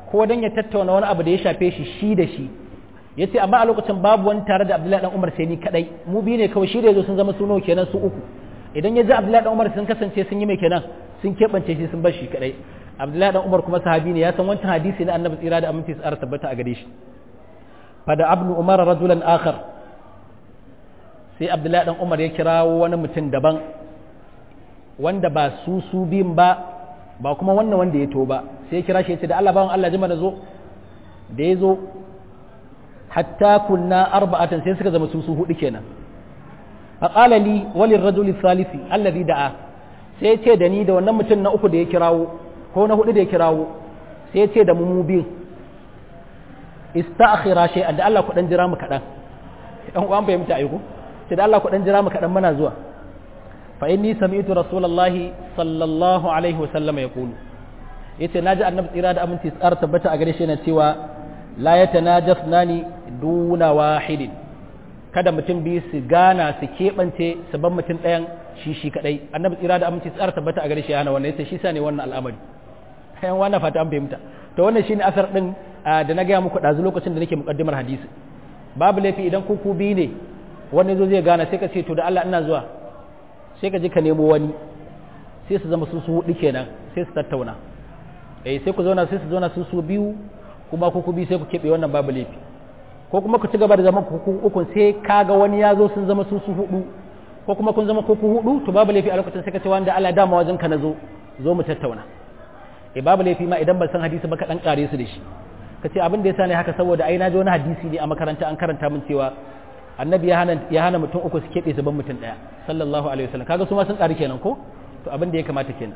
ko dan ya tattauna wani abu da ya shafe shi shi da shi ya ce amma a lokacin babu wani tare da abdullahi dan umar sai ni kadai mu biyu ne kawai shi da yazo sun zama suno kenan su uku idan ya ji abdullahi dan umar sun kasance sun yi mai kenan sun keɓance shi sun bar shi kadai abdullahi dan umar kuma sahabi ne ya san wancan hadisi na annabi tsira da aminci tsara tabbata a gare shi fada abnu umar rajulan akhar sai abdullahi dan umar ya kirawo wani mutum daban wanda ba su su biyun ba ba kuma wannan wanda ya to ba sai ya kira shi ya ce da Allah bawan Allah jima da zo da ya zo hatta kunna arba'atan sai suka zama su su hudu kenan faqala li walil rajuli thalithi alladhi da'a sai ce da ni da wannan mutum na uku da ya kirawo ko na hudu da ya kirawo sai ce da mu mu biyu ista'khira shay'an da Allah ku dan jira mu kadan dan uwan fahimta aiko sai da Allah ku dan jira mu kadan muna zuwa fa inni sami'tu rasulullahi sallallahu alaihi wasallam yaqulu yace naji annabi tsira da aminci tsara tabbata a gare shi yana cewa la yatanajasnani duna wahidin kada mutum biyu su gana su keɓance su ban mutum ɗayan shi shi kaɗai annabi tsira da aminci tsara tabbata a gare shi yana wannan yace shi sa ne wannan al'amari kayan wannan fata an fahimta to wannan shine asar din da na gaya muku ɗazu lokacin da nake muƙaddimar hadisi babu laifi idan ku ku biyu ne wani zo zai gana sai ka ce to da Allah ina zuwa sai ka je ka nemo wani sai su zama su su hudu kenan sai su tattauna eh sai ku zauna sai su zauna su su biyu kuma ku ku biyu sai ku keɓe wannan babu laifi ko kuma ku ci gaba da zaman ku ukun sai kaga wani ya zo sun zama su su hudu ko kuma kun zama ku ku hudu to babu laifi a lokacin sai ka ce wanda Allah dama wajen ka na zo zo mu tattauna eh babu laifi ma idan ban san hadisi ba ka dan kare su da shi ka ce abin da yasa ne haka saboda ai na ji wani hadisi ne a makaranta an karanta min cewa annabi ya hana ya hana mutum uku su keɓe su ban mutum ɗaya sallallahu alaihi wasallam kaga su ma sun ƙari kenan ko to abin da ya kamata kenan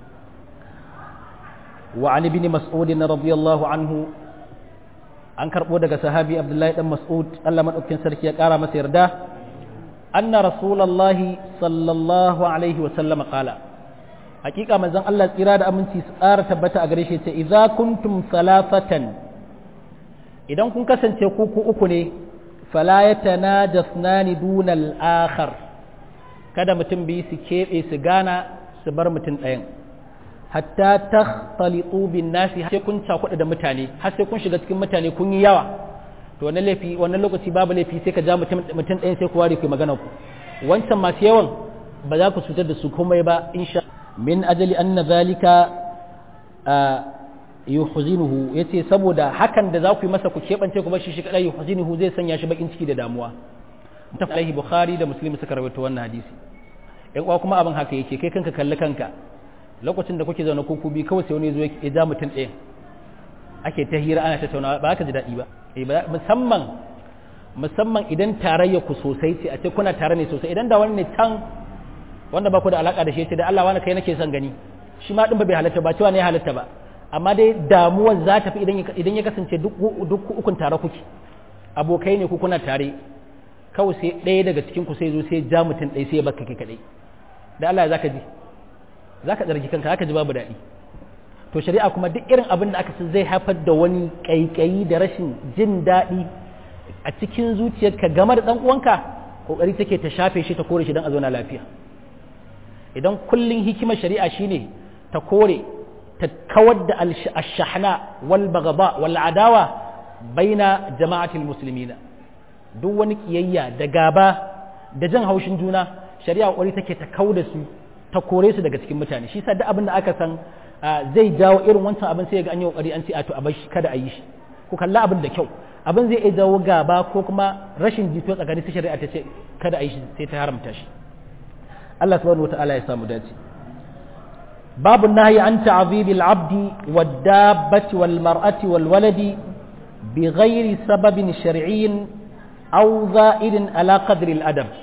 wa an ibn mas'ud radiyallahu anhu an karbo daga sahabi abdullahi dan mas'ud Allah madaukakin sarki ya ƙara masa yarda anna rasulullahi sallallahu alaihi wasallam qala hakika manzon Allah tsira da aminci su tsara tabbata a gare shi ce idza kuntum salafatan idan kun kasance ku ku uku ne fala yatanajasnani dunal akhar kada mutum biyu su keɓe su gana su bar mutum ɗayan hatta takhtalitu bin nasi sai kun cakuɗa da mutane har sai kun shiga cikin mutane kun yi yawa to wannan laifi wannan lokaci babu laifi sai ka ja mutum mutum ɗayan sai ku ware ku magana ku wancan masu yawan ba za ku cutar da su komai ba insha min ajali anna zalika yuhzinuhu yace saboda hakan da za ku yi masa ku keɓance ku bashi shi kadai yuhzinuhu zai sanya shi bakin ciki da damuwa ta alaihi bukhari da muslim suka rawaito wannan hadisi yan uwa kuma abin haka yake kai kanka kalli kanka lokacin da kuke zaune kuku bi kawai sai wani zo ya ja mutum ɗaya ake ta hira ana tattaunawa ba ka ji daɗi ba musamman musamman idan tarayya ku sosai ce a ce kuna tare ne sosai idan da wani ne can wanda ba ku da alaka da shi ce da Allah wani kai nake son gani shi ma din ba bai halatta ba cewa ne ya halatta ba amma dai damuwar za ta fi idan ya kasance duk ukun tare kuke abokai ne ku kuna tare kawai sai ɗaya daga cikin ku sai zo sai ja mutum ɗaya sai ya baka kai kaɗai da Allah za ka ji za ka tsarki kanka haka ji babu daɗi to shari'a kuma duk irin abin da aka san zai haifar da wani ƙaiƙayi da rashin jin daɗi a cikin zuciyarka game da ɗan uwanka ƙoƙari take ta shafe shi ta kore shi don a zauna lafiya idan kullum hikimar shari'a shine ta kore ta kawar da ashahna wal bagaba wal adawa baina jama'atil muslimina duk wani kiyayya da gaba da jan haushin juna shari'a ƙoƙari take ta kau da su ta kore su daga cikin mutane shi sa duk abin da aka san zai jawo irin wancan abin sai ga an yi kokari an ce a to a bar shi kada a yi shi ku kalla abin da kyau abin zai iya jawo gaba ko kuma rashin jito tsakani ta shari'a ta ce kada a yi shi sai ta haramta shi Allah subhanahu wataala ya samu dace babu nahyi an ta'zibil abdi wad dabbati wal mar'ati wal waladi bi ghairi sababin shar'iyyin aw za'idin ala qadri al adab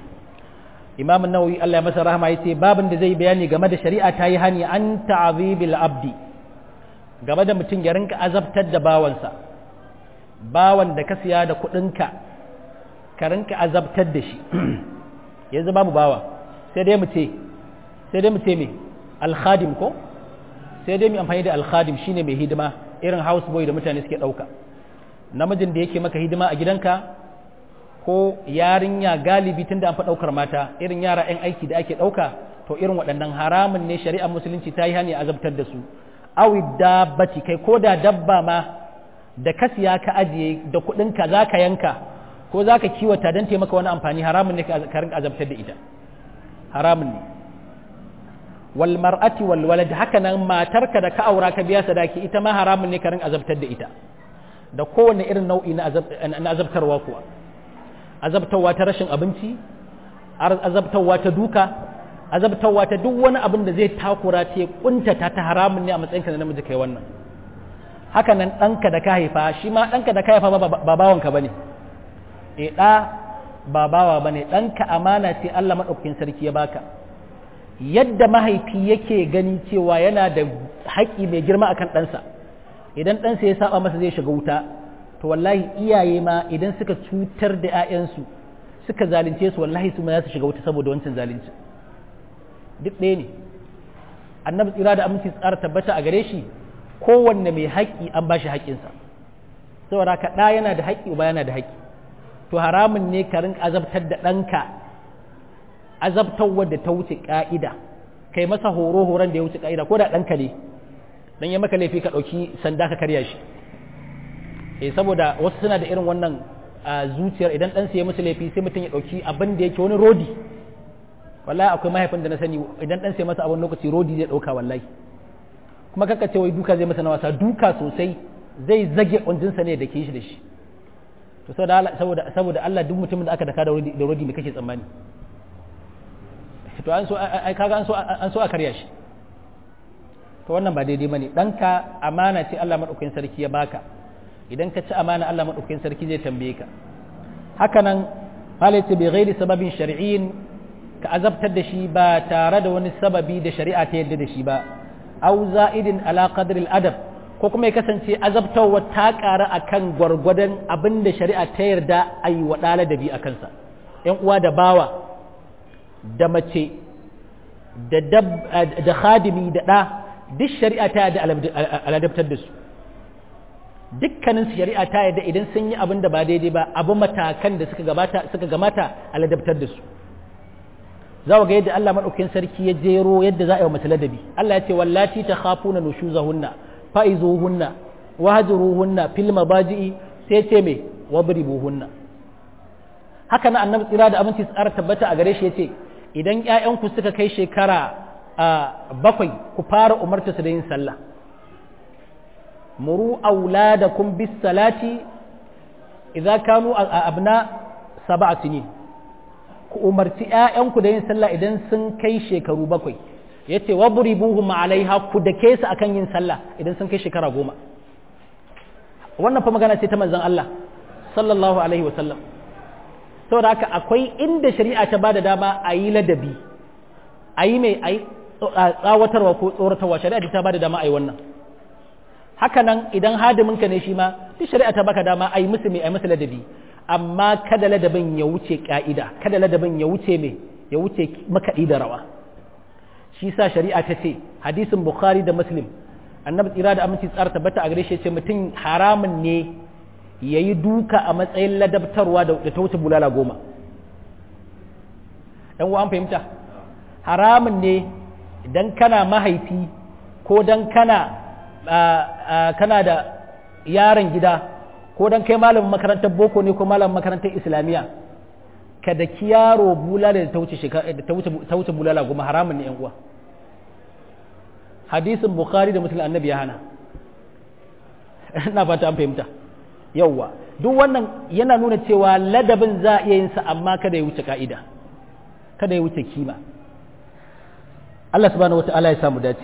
imam nawawi Allah ya masa rahama yace babin da zai bayani game da shari'a ta yi hani an ta'zibil abdi game da mutum ya rinka azabtar da bawansa bawan da ka siya da kuɗinka ka rinka azabtar da shi yanzu babu bawa sai dai mu ce sai dai mu ce me alkhadim ko sai dai mu amfani da alkhadim shine mai hidima irin house boy da mutane suke ɗauka namijin da yake maka hidima a gidanka ko yarinya galibi tunda an fa daukar mata irin yara 'yan aiki da ake dauka to irin waɗannan haramun ne shari'ar musulunci ta yi hani azabtar da su awi dabbati kai ko da dabba ma da ka siya ka ajiye da kuɗinka za ka yanka ko za ka kiwata don taimaka wani amfani haramun ne ka rinka azabtar da ita haramun ne wal mar'ati wal walad haka nan matarka da ka aura ka biya sadaki ita ma haramun ne ka rinka azabtar da ita da kowane irin nau'i na azabtarwa kuwa azabtarwa ta rashin abinci azabtarwa ta duka azabtarwa ta duk wani abin da zai takura ta ya kuntata ta haramun ne a matsayinka na namiji kai wannan haka nan ɗanka da ka haifa shi ma ɗanka da ka haifa ba bawanka ba ne e ɗa ba bawa ba ne ɗanka amana ce Allah maɗaukakin sarki ya baka yadda mahaifi yake gani cewa yana da haƙƙi mai girma akan ɗansa idan ɗansa ya saba masa zai shiga wuta to wallahi iyaye ma idan suka cutar da 'ya'yansu suka zalunce su wallahi su ma za su shiga wuta saboda wancan zalunci duk ɗaya ne annabi tsira da aminci tsara tabbata a gare shi kowanne mai haƙƙi an ba shi haƙƙinsa saboda ka ɗa yana da haƙƙi uba yana da haƙƙi to haramun ne ka rinka azabtar da ɗanka azabtarwar da ta wuce ƙa'ida kai masa horo horon da ya wuce ƙa'ida ko da ɗanka ne dan ya maka laifi ka ɗauki sanda ka karya shi eh saboda wasu suna da irin wannan zuciyar idan ɗansa ya musu laifi sai mutum ya ɗauki abin da yake wani rodi wallahi akwai mahaifin da na sani idan ɗansa ya masa abin lokaci rodi zai ɗauka wallahi kuma kaka ce wai duka zai masa na wasa duka sosai zai zage ƙunjinsa ne da ke shi da shi to saboda saboda Allah duk mutumin da aka daka da rodi me kake tsammani to an so ai kaga an so an so a karya shi to wannan ba daidai bane danka amana ce Allah madaukakin sarki ya baka idan ka ci amana Allah madaukakin sarki zai tambaye ka haka nan halatta bi ghairi sababin shar'iyyin ka azabtar da shi ba tare da wani sababi da shari'a ta yadda da shi ba aw za'idin ala qadri al-adab ko kuma ya kasance azabtarwa ta ƙara akan gwargwadon abin da shari'a ta yarda a yi wa ɗala da bi a kansa ‘yan uwa da bawa da mace da khadimi da ɗa duk shari'a ta yarda aladabtar da su dukkanin shari'a ta yarda idan sun yi abin da ba daidai ba abu matakan da suka gabata suka gamata aladabtar da su za ga yadda Allah maɗaukin sarki ya jero yadda za a yi wa mace ladabi Allah ya ce wallati ta khafuna nushuzahunna fa'izuhunna wahjuruhunna fil mabaji'i sai ce me wabribuhunna haka na annabi tsira da aminci tsara tabbata a gare shi yace idan ƴaƴanku suka kai shekara bakwai ku fara umarta su da yin sallah muru auladakum bis salati idza kanu abna sab'a sinin ku umarci ƴaƴanku da yin sallah idan sun kai shekaru bakwai ya ce wa buribuhum alaiha ku da ke su akan yin sallah idan sun kai shekara goma wannan fa magana ce ta manzon Allah sallallahu alaihi wasallam saboda haka akwai inda shari'a ta bada dama a yi ladabi a yi mai a tsawatarwa ko tsoratarwa shari'a ta bada dama a yi wannan haka nan idan hadiminka ne shi ma duk shari'a ta baka dama a yi musu mai a yi musu ladabi amma kada ladabin ya wuce ka'ida kada ladabin ya wuce mai ya wuce makaɗi da rawa shi sa shari'a ta ce hadisin bukhari da muslim annabi tsira da aminci tsara tabbata a gare shi ce mutum haramun ne ya yi duka a matsayin ladabtarwa da ta wuce bulala goma ɗan an fahimta haramun ne idan kana mahaifi ko dan kana kana da yaron gida ko dan kai malamin makarantar boko ne ko malamin makarantar islamiyya ka da yaro bulala da ta wuce bulala goma haramun ne uwa hadisin bukhari da muslim annabi ya hana ina fata an fahimta yauwa duk wannan yana nuna cewa ladabin za a iya yin sa amma kada ya wuce ka'ida kada ya wuce kima Allah subhanahu wata'ala ya samu dace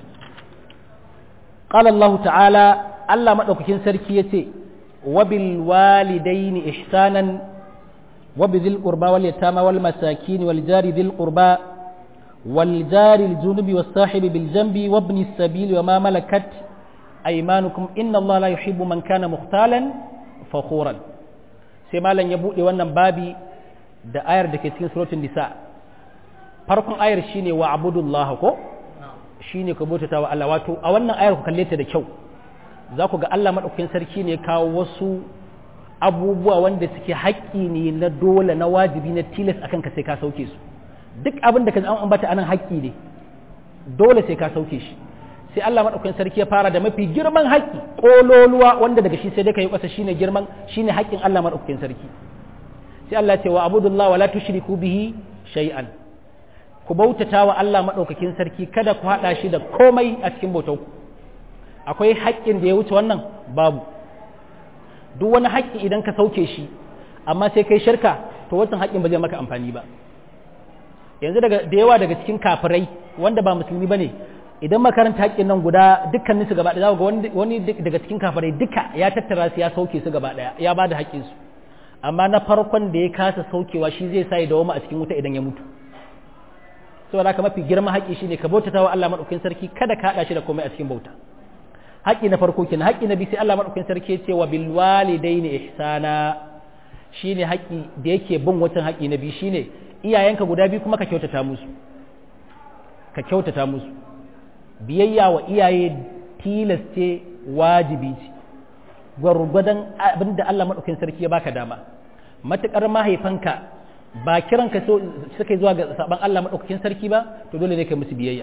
qala Allah ta'ala Allah madaukakin sarki yace wa bil walidaini ihsanan وبذي القربى واليتامى والمساكين والجار ذي القربى والجار الجنب والصاحب بالجنب وابن السبيل وما ملكت أيمانكم إن الله لا يحب من كان مختالا فخورا سيما لن يبوء wannan babi da ayar da ke cikin suratul nisa farkon ayar shine wa abudullah ko shine ku bautata wa Allah wato a wannan ayar ku kalle ta da kyau za ku ga Allah madaukakin sarki ne kawo wasu abubuwa wanda suke haƙƙi ne na dole na wajibi na tilas akan ka sai ka sauke su duk abin da ka an ambata anan haƙƙi ne dole sai ka sauke shi sai Allah madaukakin sarki ya fara da mafi girman haƙƙi kololuwa wanda daga shi sai dai kai kasa shine girman shine haƙƙin Allah madaukakin sarki sai Allah ya ce wa abudullahi wala tushriku bihi shay'an ku bautata wa Allah madaukakin sarki kada ku hada shi da komai a cikin bautar ku akwai haƙƙin da ya wuce wannan babu duk wani haƙƙi idan ka sauke shi amma sai kai shirka to wancan haƙƙin ba zai maka amfani ba yanzu daga da yawa daga cikin kafirai wanda ba musulmi bane idan makaranta haƙƙin nan guda dukkanin su gaba ɗaya ga wani daga cikin kafirai duka ya tattara su ya sauke su gaba ɗaya ya bada haƙƙin su amma na farkon da ya kasa saukewa shi zai sa ya dawo a cikin wuta idan ya mutu saboda haka mafi girman haƙƙi shine ka bautata wa Allah madaukakin sarki kada ka haɗa shi da komai a cikin bauta haƙƙi na farko kenan haƙƙi na biyu sai Allah madaukakin sarki ya ce wa bil walidaini ihsana shine haƙƙi da yake bin wancan haƙƙi na biyu shine iyayenka guda biyu kuma ka kyautata musu ka kyautata musu biyayya wa iyaye tilas ce wajibi ce gwargwadon abin da Allah madaukakin sarki ya baka dama matukar mahaifanka ba kiranka so suka zuwa ga saban Allah madaukakin sarki ba to dole ne ka musu biyayya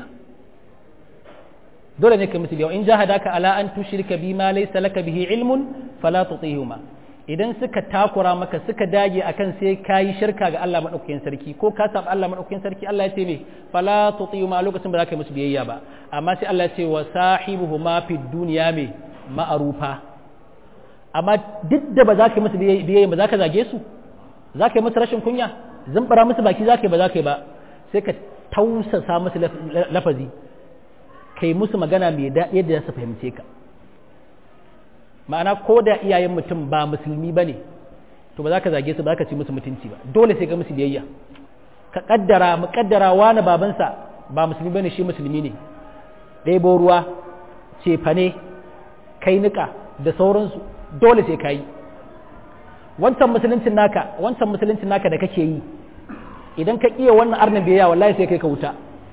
dole ne ka musu biyayya in jahadaka ala an tushrika bima laysa laka bihi ilmun fala tutihuma idan suka takura maka suka dage akan sai kayi shirka ga Allah madaukakin sarki ko ka saba Allah madaukakin sarki Allah ya ce me fala tutihuma lokacin ba za ka musu biyayya ba amma sai Allah ya ce wa sahibuhuma fid dunya me ma'arufa amma duk da ba za ka yi musu biyayya ba za ka zage su za ka yi musu rashin kunya zumbara musu baki za ka yi ba za ka yi ba sai ka tausasa musu lafazi kai musu magana mai daɗi yadda za su fahimce ka ma'ana ko da iyayen mutum ba musulmi ba ne to ba za ka zage su ba za ka ci musu mutunci ba dole sai ka musu biyayya ka kaddara mu kaddara wani babansa ba musulmi ba ne shi musulmi ne ɗebo ruwa cefane kai niƙa da sauransu dole sai ka yi wancan musuluncin naka wancan musuluncin naka da kake yi idan ka iya wannan arnin biyayya wallahi sai kai ka wuta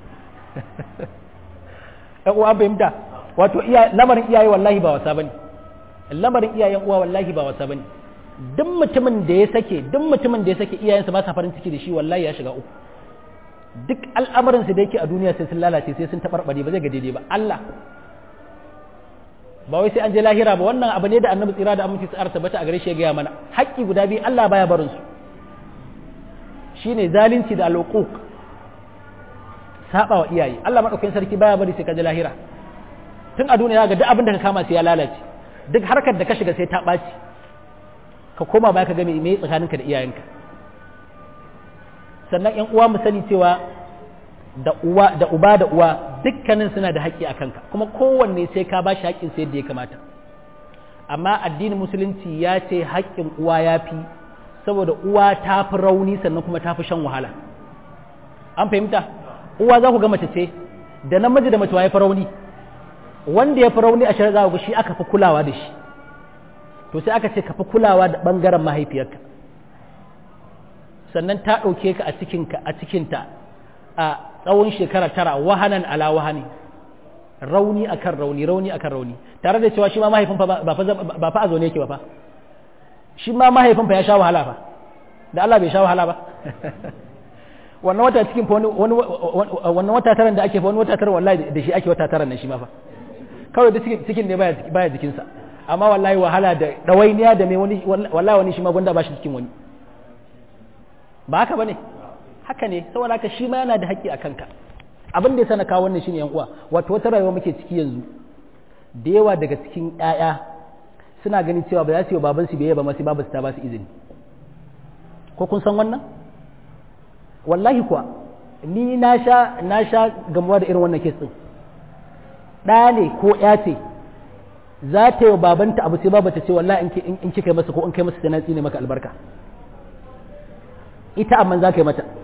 ɗan uwa fahimta wato lamarin iyaye wallahi ba wasa bane lamarin iyayen uwa wallahi ba wasa bane duk mutumin da ya sake duk mutumin da ya sake iyayensa ba sa farin ciki da shi wallahi ya shiga uku duk al'amarin su da yake a duniya sai sun lalace sai sun tabarbare ba zai ga daidai ba Allah ba wai sai an je lahira ba wannan abu ne da annabi tsira da aminci tsara tabbata a gare shi ya gaya mana haƙƙi guda biyu Allah baya barin su shine zalunci da alƙuq saba wa iyaye Allah madaukakin sarki baya bari sai ka je lahira tun a duniya ga duk abin da ka kama sai ya lalace duk harkar da ka shiga sai ta ɓaci ka koma baya ka ga me tsakaninka da iyayenka sannan yan uwa mu sani cewa da uwa da uba da uwa dukkanin suna da haƙƙi a kanka kuma kowanne sai ka bashi haƙƙin sai yadda ya kamata amma addinin musulunci ya ce haƙƙin uwa ya fi saboda uwa ta fi rauni sannan kuma ta fi shan wahala an fahimta uwa za ku ga mace ce da namiji da mace ya fi rauni wanda ya fi rauni a shari'a za ku shi aka fi kulawa da shi to sai aka ce ka fi kulawa da ɓangaren mahaifiyarka sannan ta ɗauke ka a cikinka a cikinta a tsawon shekara tara wahanan ala wahani rauni akan rauni rauni akan rauni tare da cewa shi ma mahaifin fa ba fa a zaune yake ba fa shi ma mahaifin fa ya sha wahala fa da Allah bai sha wahala ba wannan wata cikin fa wani wannan wata taran da ake fa wani wata taran wallahi da shi ake wata taran nan shi ma fa kawai da cikin ne baya baya jikinsa amma wallahi wahala da dawainiya da mai wani wallahi wani shi ma gwanda ba shi cikin wani ba haka bane haka ne saboda haka shi ma yana da haƙƙi a kanka abin da ya sana kawo wannan shine yan uwa wato wata rayuwa muke ciki yanzu da yawa daga cikin ƴaƴa suna ganin cewa ba za su yi baban su biyayya ba ma sai babu su ta ba su izini ko kun san wannan wallahi kuwa ni na sha na sha gamuwa da irin wannan kes din ɗa ne ko ƴa ce za ta yi wa babanta abu sai babu ta ce wallahi in kika masa ko in kai masa sai na tsine maka albarka ita amma za ka yi mata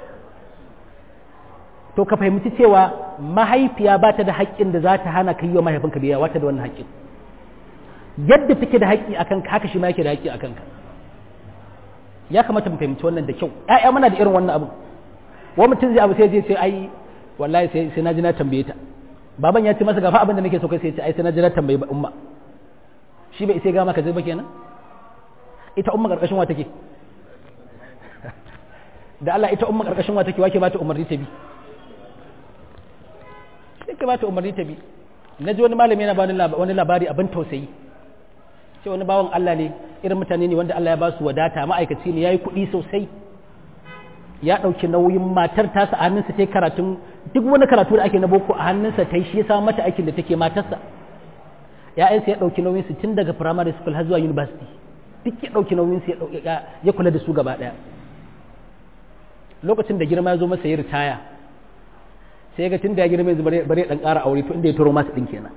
to ka fahimci cewa mahaifiya ba ta da haƙƙin da za ta hana ka yi wa mahaifinka biya wata da wannan haƙƙin yadda take da haƙƙi a kanka haka shi ma yake da haƙƙi a kanka ya kamata mu fahimci wannan da kyau ƴaƴa muna da irin wannan abu wa mutum zai abu sai je sai ai wallahi sai sai na ji na tambaye ta baban ya ce masa gafa abin da nake so kai sai ya ce ai sai na ji na tambaye ba umma shi bai sai ga maka zai ba kenan ita umma karkashin wa take da Allah ita umma karkashin wa take wake ba ta umarni ta bi sai ka ba ta umarni ta bi na ji wani malami yana bani wani labari abin tausayi ce wani bawan Allah ne irin mutane ne wanda Allah ya ba su wadata ma'aikaci ne ya yi kuɗi sosai ya ɗauki nauyin matar tasa a hannunsa ta karatun duk wani karatu da ake na boko a hannunsa ta yi shi ya samu mata aikin da take matarsa ya'yansa ya ɗauki nauyin su tun daga primary school har zuwa university duk ya ɗauki nauyin su ya kula da su gaba ɗaya lokacin da girma ya zo masa ya ritaya sai ga tun da ya girma yanzu bare ɗan ƙara aure to inda ya turo masa ɗin kenan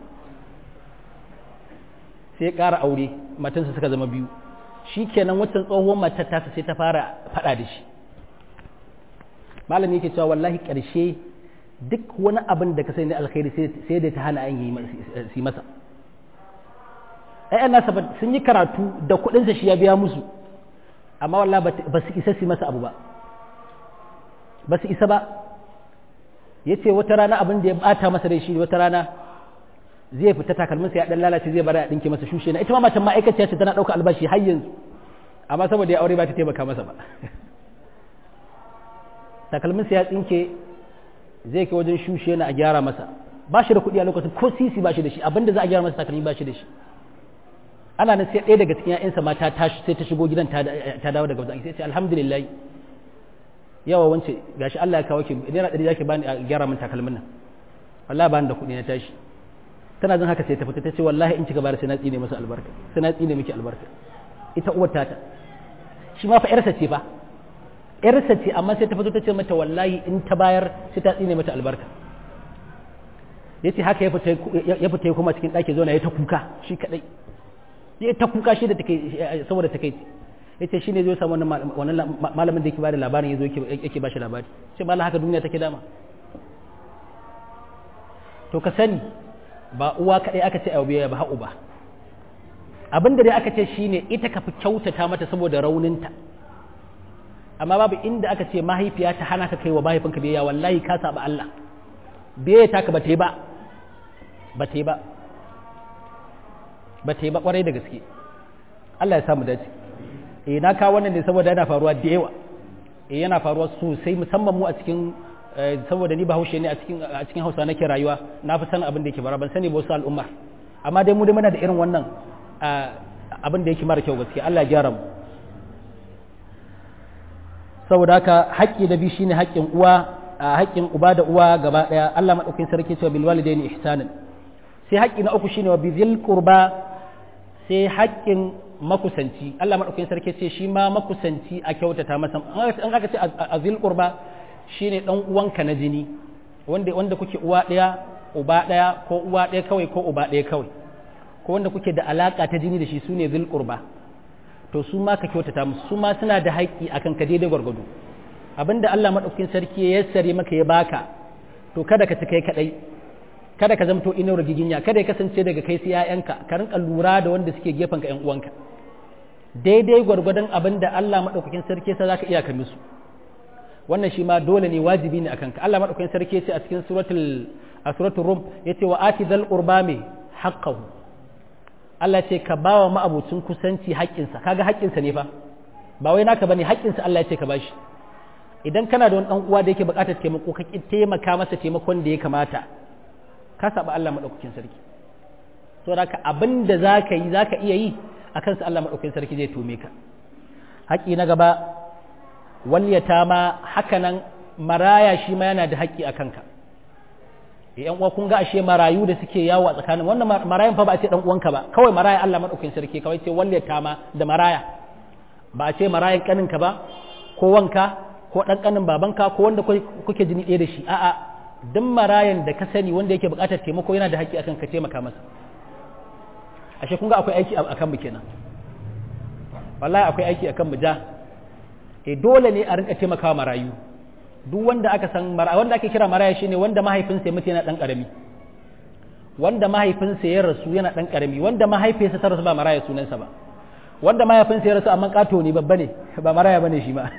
sai ya ƙara aure matansa suka zama biyu shi kenan waccan tsohon matar tasa sai ta fara faɗa da shi malami yake cewa wallahi ƙarshe duk wani abin da ka sani na alkhairi sai da ta hana an yi masa ai nasa sun yi karatu da kuɗinsa shi ya biya musu amma wallahi ba su isa su masa abu ba ba su isa ba ya ce wata rana abin da ya bata masa da shi wata rana zai fita takalminsa ya dan lalace zai bara ya dinke masa shushe na ita ma matan ma'aikaciya ce tana ɗauka albashi har yanzu amma saboda ya aure ba ta taimaka masa ba takalminsa ya tsinke zai kai wajen shushe na a gyara masa ba shi da kuɗi a lokacin ko sisi ba shi da shi abinda za a gyara masa takalmi ba shi da shi ana nan sai ɗaya daga cikin ƴaƴansa ma ta tashi sai ta shigo gidan ta dawo daga wajen sai ce alhamdulillah yawa wance gashi Allah ya kawo ki naira ɗari zaki bani a gyara min takalmin nan wallahi bani da kuɗi na tashi tana jin haka sai ta fita ta ce wallahi in kika bayar sai na tsine masa albarka sai na tsine miki albarka ita uwar tata shi ma fa ƴarsa ce fa ƴarsa ce amma sai ta fito ta ce mata wallahi in ta bayar sai ta tsine mata albarka yace haka ya fita ya fita kuma cikin ɗaki zo na ya ta kuka shi kadai ya ta kuka shi da take saboda take ya ce shi ne zai samu wannan malamin da yake ba da labarin ya zo yake ba shi labari ce malam haka duniya take dama to ka sani ba uwa kaɗai aka ce abu ya ba haƙu ba abinda dai aka ce shi ne ita ka fi kyautata mata saboda rauninta amma babu inda aka ce mahaifiya ta hana ka kai wa mahaifinka biyayya wallahi ka saba Allah biyayya ta ka ba ta yi ba ba ta yi ba ba ta yi ba kwarai da gaske Allah ya samu dace eh na kawo wannan ne saboda yana faruwa da yawa eh yana faruwa sosai musamman mu a cikin saboda ni bahaushe ne a cikin a cikin Hausa nake rayuwa na fi sanin abin da yake bara ban sani ba wasu al'umma amma dai mu dai muna da irin wannan abin da yake mara kyau gaske Allah ya gyara mu saboda haka haƙƙi da bi shine haƙƙin uwa haƙƙin uba da uwa gaba daya Allah madaukakin sarki cewa bil walidaini ihsanan sai haƙƙi na uku shine wa bizil qurba sai haƙƙin makusanci Allah maɗaukakin sarki ce shi ma makusanci a kyautata masa an aka ce a zil qurba shine dan uwanka na jini wanda wanda kuke uwa ɗaya uba ɗaya ko uwa ɗaya kawai ko uba ɗaya kawai ko wanda kuke da alaka ta jini da shi sune zil qurba to su ma ka kyautata musu su ma suna da haƙƙi akan ka daidai gwargwado abinda Allah maɗaukakin sarki ya yassare maka ya baka to kada ka ci kai kadai kada ka zamto inuwar giginya kada ya kasance daga kai sai ƴaƴanka ka rinka lura da wanda suke gefen ka ƴan uwanka daidai gwargwadon abin da Allah madaukakin sarki sa zaka iya ka musu wannan shi ma dole ne wajibi ne akan ka Allah madaukakin sarki ce a cikin suratul a suratul rum yace wa ati dhal qurba me haqqahu Allah ce ka bawa ma'abucin kusanci haƙƙinsa kaga haƙƙinsa ne fa ba wai naka bane haƙƙinsa Allah ya ce ka bashi idan kana da wani dan uwa da yake buƙatar taimako ka taimaka masa taimakon da ya kamata ka saba Allah maɗaukakin sarki to da ka abin da za ka yi za ka iya yi a kansa Allah maɗaukakin sarki zai tome ka haƙƙi na gaba waliyata ma haka nan maraya shi ma yana da haƙƙi a kanka yan uwa kun ga ashe marayu da suke yawo a tsakanin wannan marayan fa ba a ce dan uwanka ba kawai maraya Allah maɗaukakin sarki kawai ce waliyata ma da maraya ba a ce marayan kaninka ba ko wanka ko ɗan kanin babanka ko wanda kuke jini ɗaya da shi a'a duk marayan da ka sani wanda yake buƙatar taimako yana da haƙƙi akan ka taimaka masa ashe kun ga akwai aiki akan mu kenan wallahi akwai aiki akan mu ja e dole ne a rinka taimakawa marayu duk wanda aka san mara wanda ake kira maraya shine wanda mahaifinsa ya mutu yana dan karami wanda mahaifinsa ya rasu yana dan karami wanda mahaifiyarsa ta rasu ba maraya sunansa ba wanda mahaifinsa ya rasu amma kato ne babba ne ba maraya bane shi ma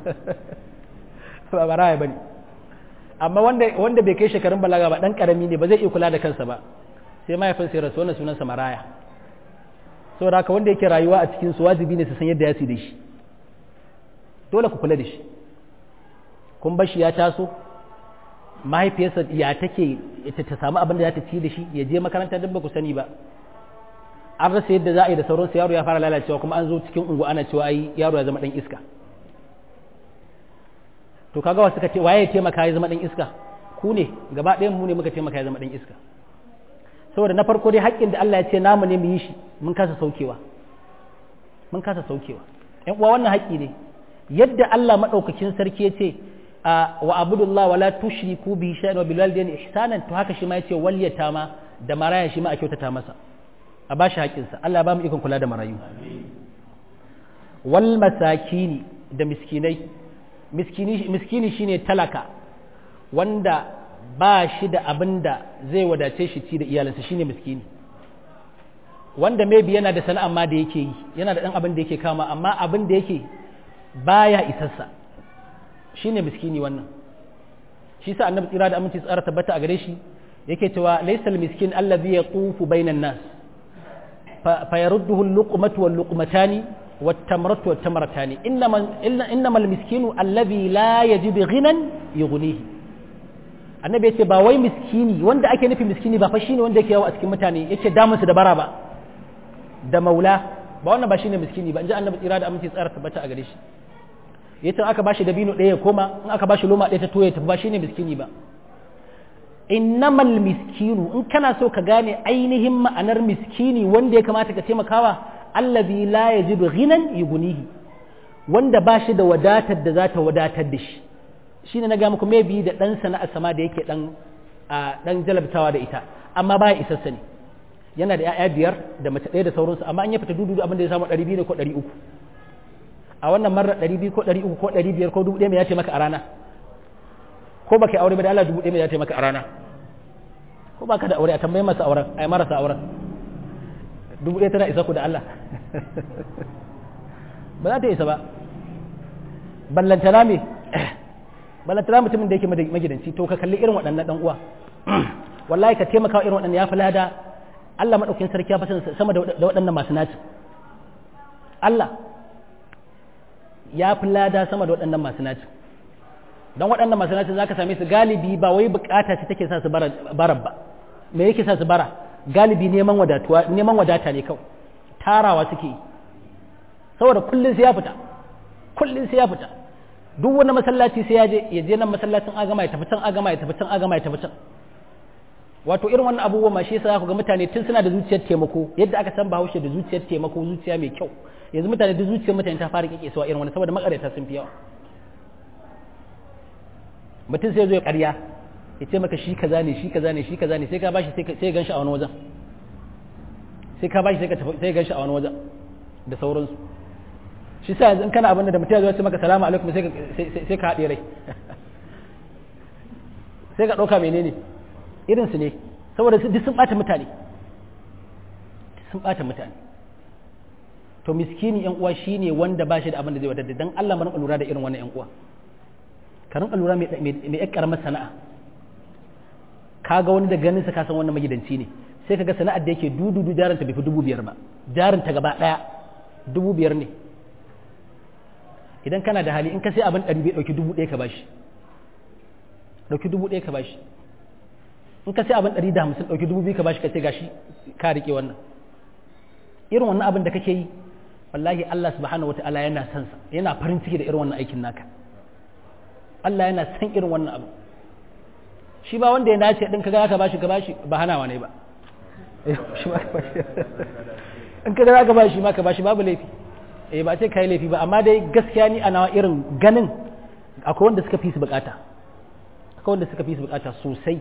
ba maraya bane amma wanda wanda bai kai shekarun balaga ba dan karami ne ba zai iya kula da kansa ba sai mahaifinsa ya rasu wannan sunansa maraya saboda haka wanda yake rayuwa a cikin su wajibi ne su san yadda ya su da shi dole ku kula da shi kun bashi ya taso mahaifiyarsa ya take ta samu abin da za ta ci da shi ya je makaranta duk ba ku sani ba an rasa yadda za a yi da sauransu yaro ya fara lalacewa kuma an zo cikin ungu ana cewa ai yaro ya zama dan iska to kaga wasu suka ce waye ya taimaka ya zama dan iska ku ne gaba ɗayan mu ne muka taimaka ya zama dan iska saboda na farko dai haƙƙin da Allah ya ce namu ne mu yi shi mun kasa saukewa mun kasa saukewa ƴan uwa wannan haƙƙi ne yadda Allah madaukakin sarki ya ce wa abudullah wala tushriku bi shay'in wa bil walidayni ihsanan to haka shi ma yace wal yatama da maraya shi ma a kyautata masa a bashi haƙƙinsa Allah ba mu ikon kula da marayu wal masakini da miskinai miskini miskini shine talaka wanda ba shi da abin da zai wadace shi ci da iyalinsa shine miskini wanda maybe yana da sana'a ma da yake yi yana da ɗan abin da yake kama amma abin da yake baya isassa shine miskini wannan shi sa annabi tsira da aminci tsara tabbata a gare shi yake cewa laysal miskin allazi yatufu bainan nas fa yarudduhu al-luqmatu wal-luqmatani wat-tamratu wat-tamratani innama innama al-miskinu allazi la yajidu ghinan yughnihi annabi yace ba wai miskini wanda ake nufi miskini ba fa shine wanda yake yawo a cikin mutane yace damun su da bara ba da maula ba wannan ba shine miskini ba inji annabi tsira da aminci tsara tabbata a gare shi yace aka bashi dabino ɗaya ya koma in aka bashi loma ɗaya ta toye ta ba shine miskini ba innamal miskinu in kana so ka gane ainihin ma'anar miskini wanda ya kamata ka taimakawa allazi la yajidu ghinan yughnihi wanda ba shi da wadatar da za ta wadatar da shi shine na ga muku maybe da dan sana'a sama da yake dan dan jalabtawa da ita amma baya isassa ne yana da 'ya'ya biyar da mace ɗaya da sauransu amma an ya fita dudu abin da ya samu 200 ne ko 300 a wannan marar 200 ko 300 ko 500 ko 1000 mai ya ce maka a rana ko baka aure ba da Allah 1000 mai ya ce maka a rana ko baka da aure a tambaye masa auren ai marasa auren 1000 tana isa ku da Allah ba za ta isa ba ballantana me ballantana mutumin da yake magidanci to ka kalli irin waɗannan dan uwa wallahi ka taimaka wa irin waɗannan ya fi lada Allah madaukakin sarki ya fi sama da waɗannan masu naci Allah ya fi lada sama da waɗannan masu naci don waɗannan masu naci za ka same su galibi ba wai bukata ce take sa su bara ba me yake sa su bara galibi neman wadatuwa neman wadata ne kawai tarawa suke yi saboda kullum sai ya fita kullum sai ya fita duk wani masallaci sai ya je ya je nan masallacin agama ya tafi can agama ya tafi can agama ya tafi can wato irin wannan abubuwa ma shi yasa ku ga mutane tun suna da zuciyar taimako yadda aka san bahaushe da zuciyar taimako zuciya mai kyau yanzu mutane da zuciyar mutane ta fara kike suwa irin wannan saboda makarata sun fi yawa mutum sai zo ya ƙarya ya ce maka shi kaza ne shi kaza ne shi kaza ne sai ka bashi sai ya ganshi a wani wajen sai ka bashi sai ka tafi sai ya ganshi a wani wajen da sauransu shi sa yanzu in kana abin da mutum ya zo ya ce maka salamu alaikum sai ka haɗe rai sai ka ɗauka menene irinsu ne saboda duk sun ɓata mutane sun ɓata mutane to miskini yan uwa shine wanda ba shi da abin da zai wadata dan Allah mana lura da irin wannan yan uwa ka rinka lura mai mai karamar sana'a kaga wani da ganin sa ka san wannan magidanci ne sai kaga sana'ar da yake dududu jarin ta bai fi dubu biyar ba jarin ta gaba daya dubu biyar ne idan kana da hali in ka sai abin ɗari bai ɗauki dubu ɗaya ka bashi ɗauki dubu ɗaya ka bashi in ka sai abin ɗari da hamsin ɗauki dubu biyu ka bashi ka ce gashi ka riƙe wannan irin wannan abin da kake yi wallahi Allah subhanahu wa ta'ala yana son sa yana farin ciki da irin wannan aikin naka Allah yana son irin wannan abu shi ba wanda ya nace din kaga ka bashi ka bashi ba hanawa ne ba in kaga ka bashi ma ka bashi babu laifi eh ba ce kai laifi ba amma dai gaskiya ni ana irin ganin akwai wanda suka fi su bukata akwai wanda suka fi su bukata sosai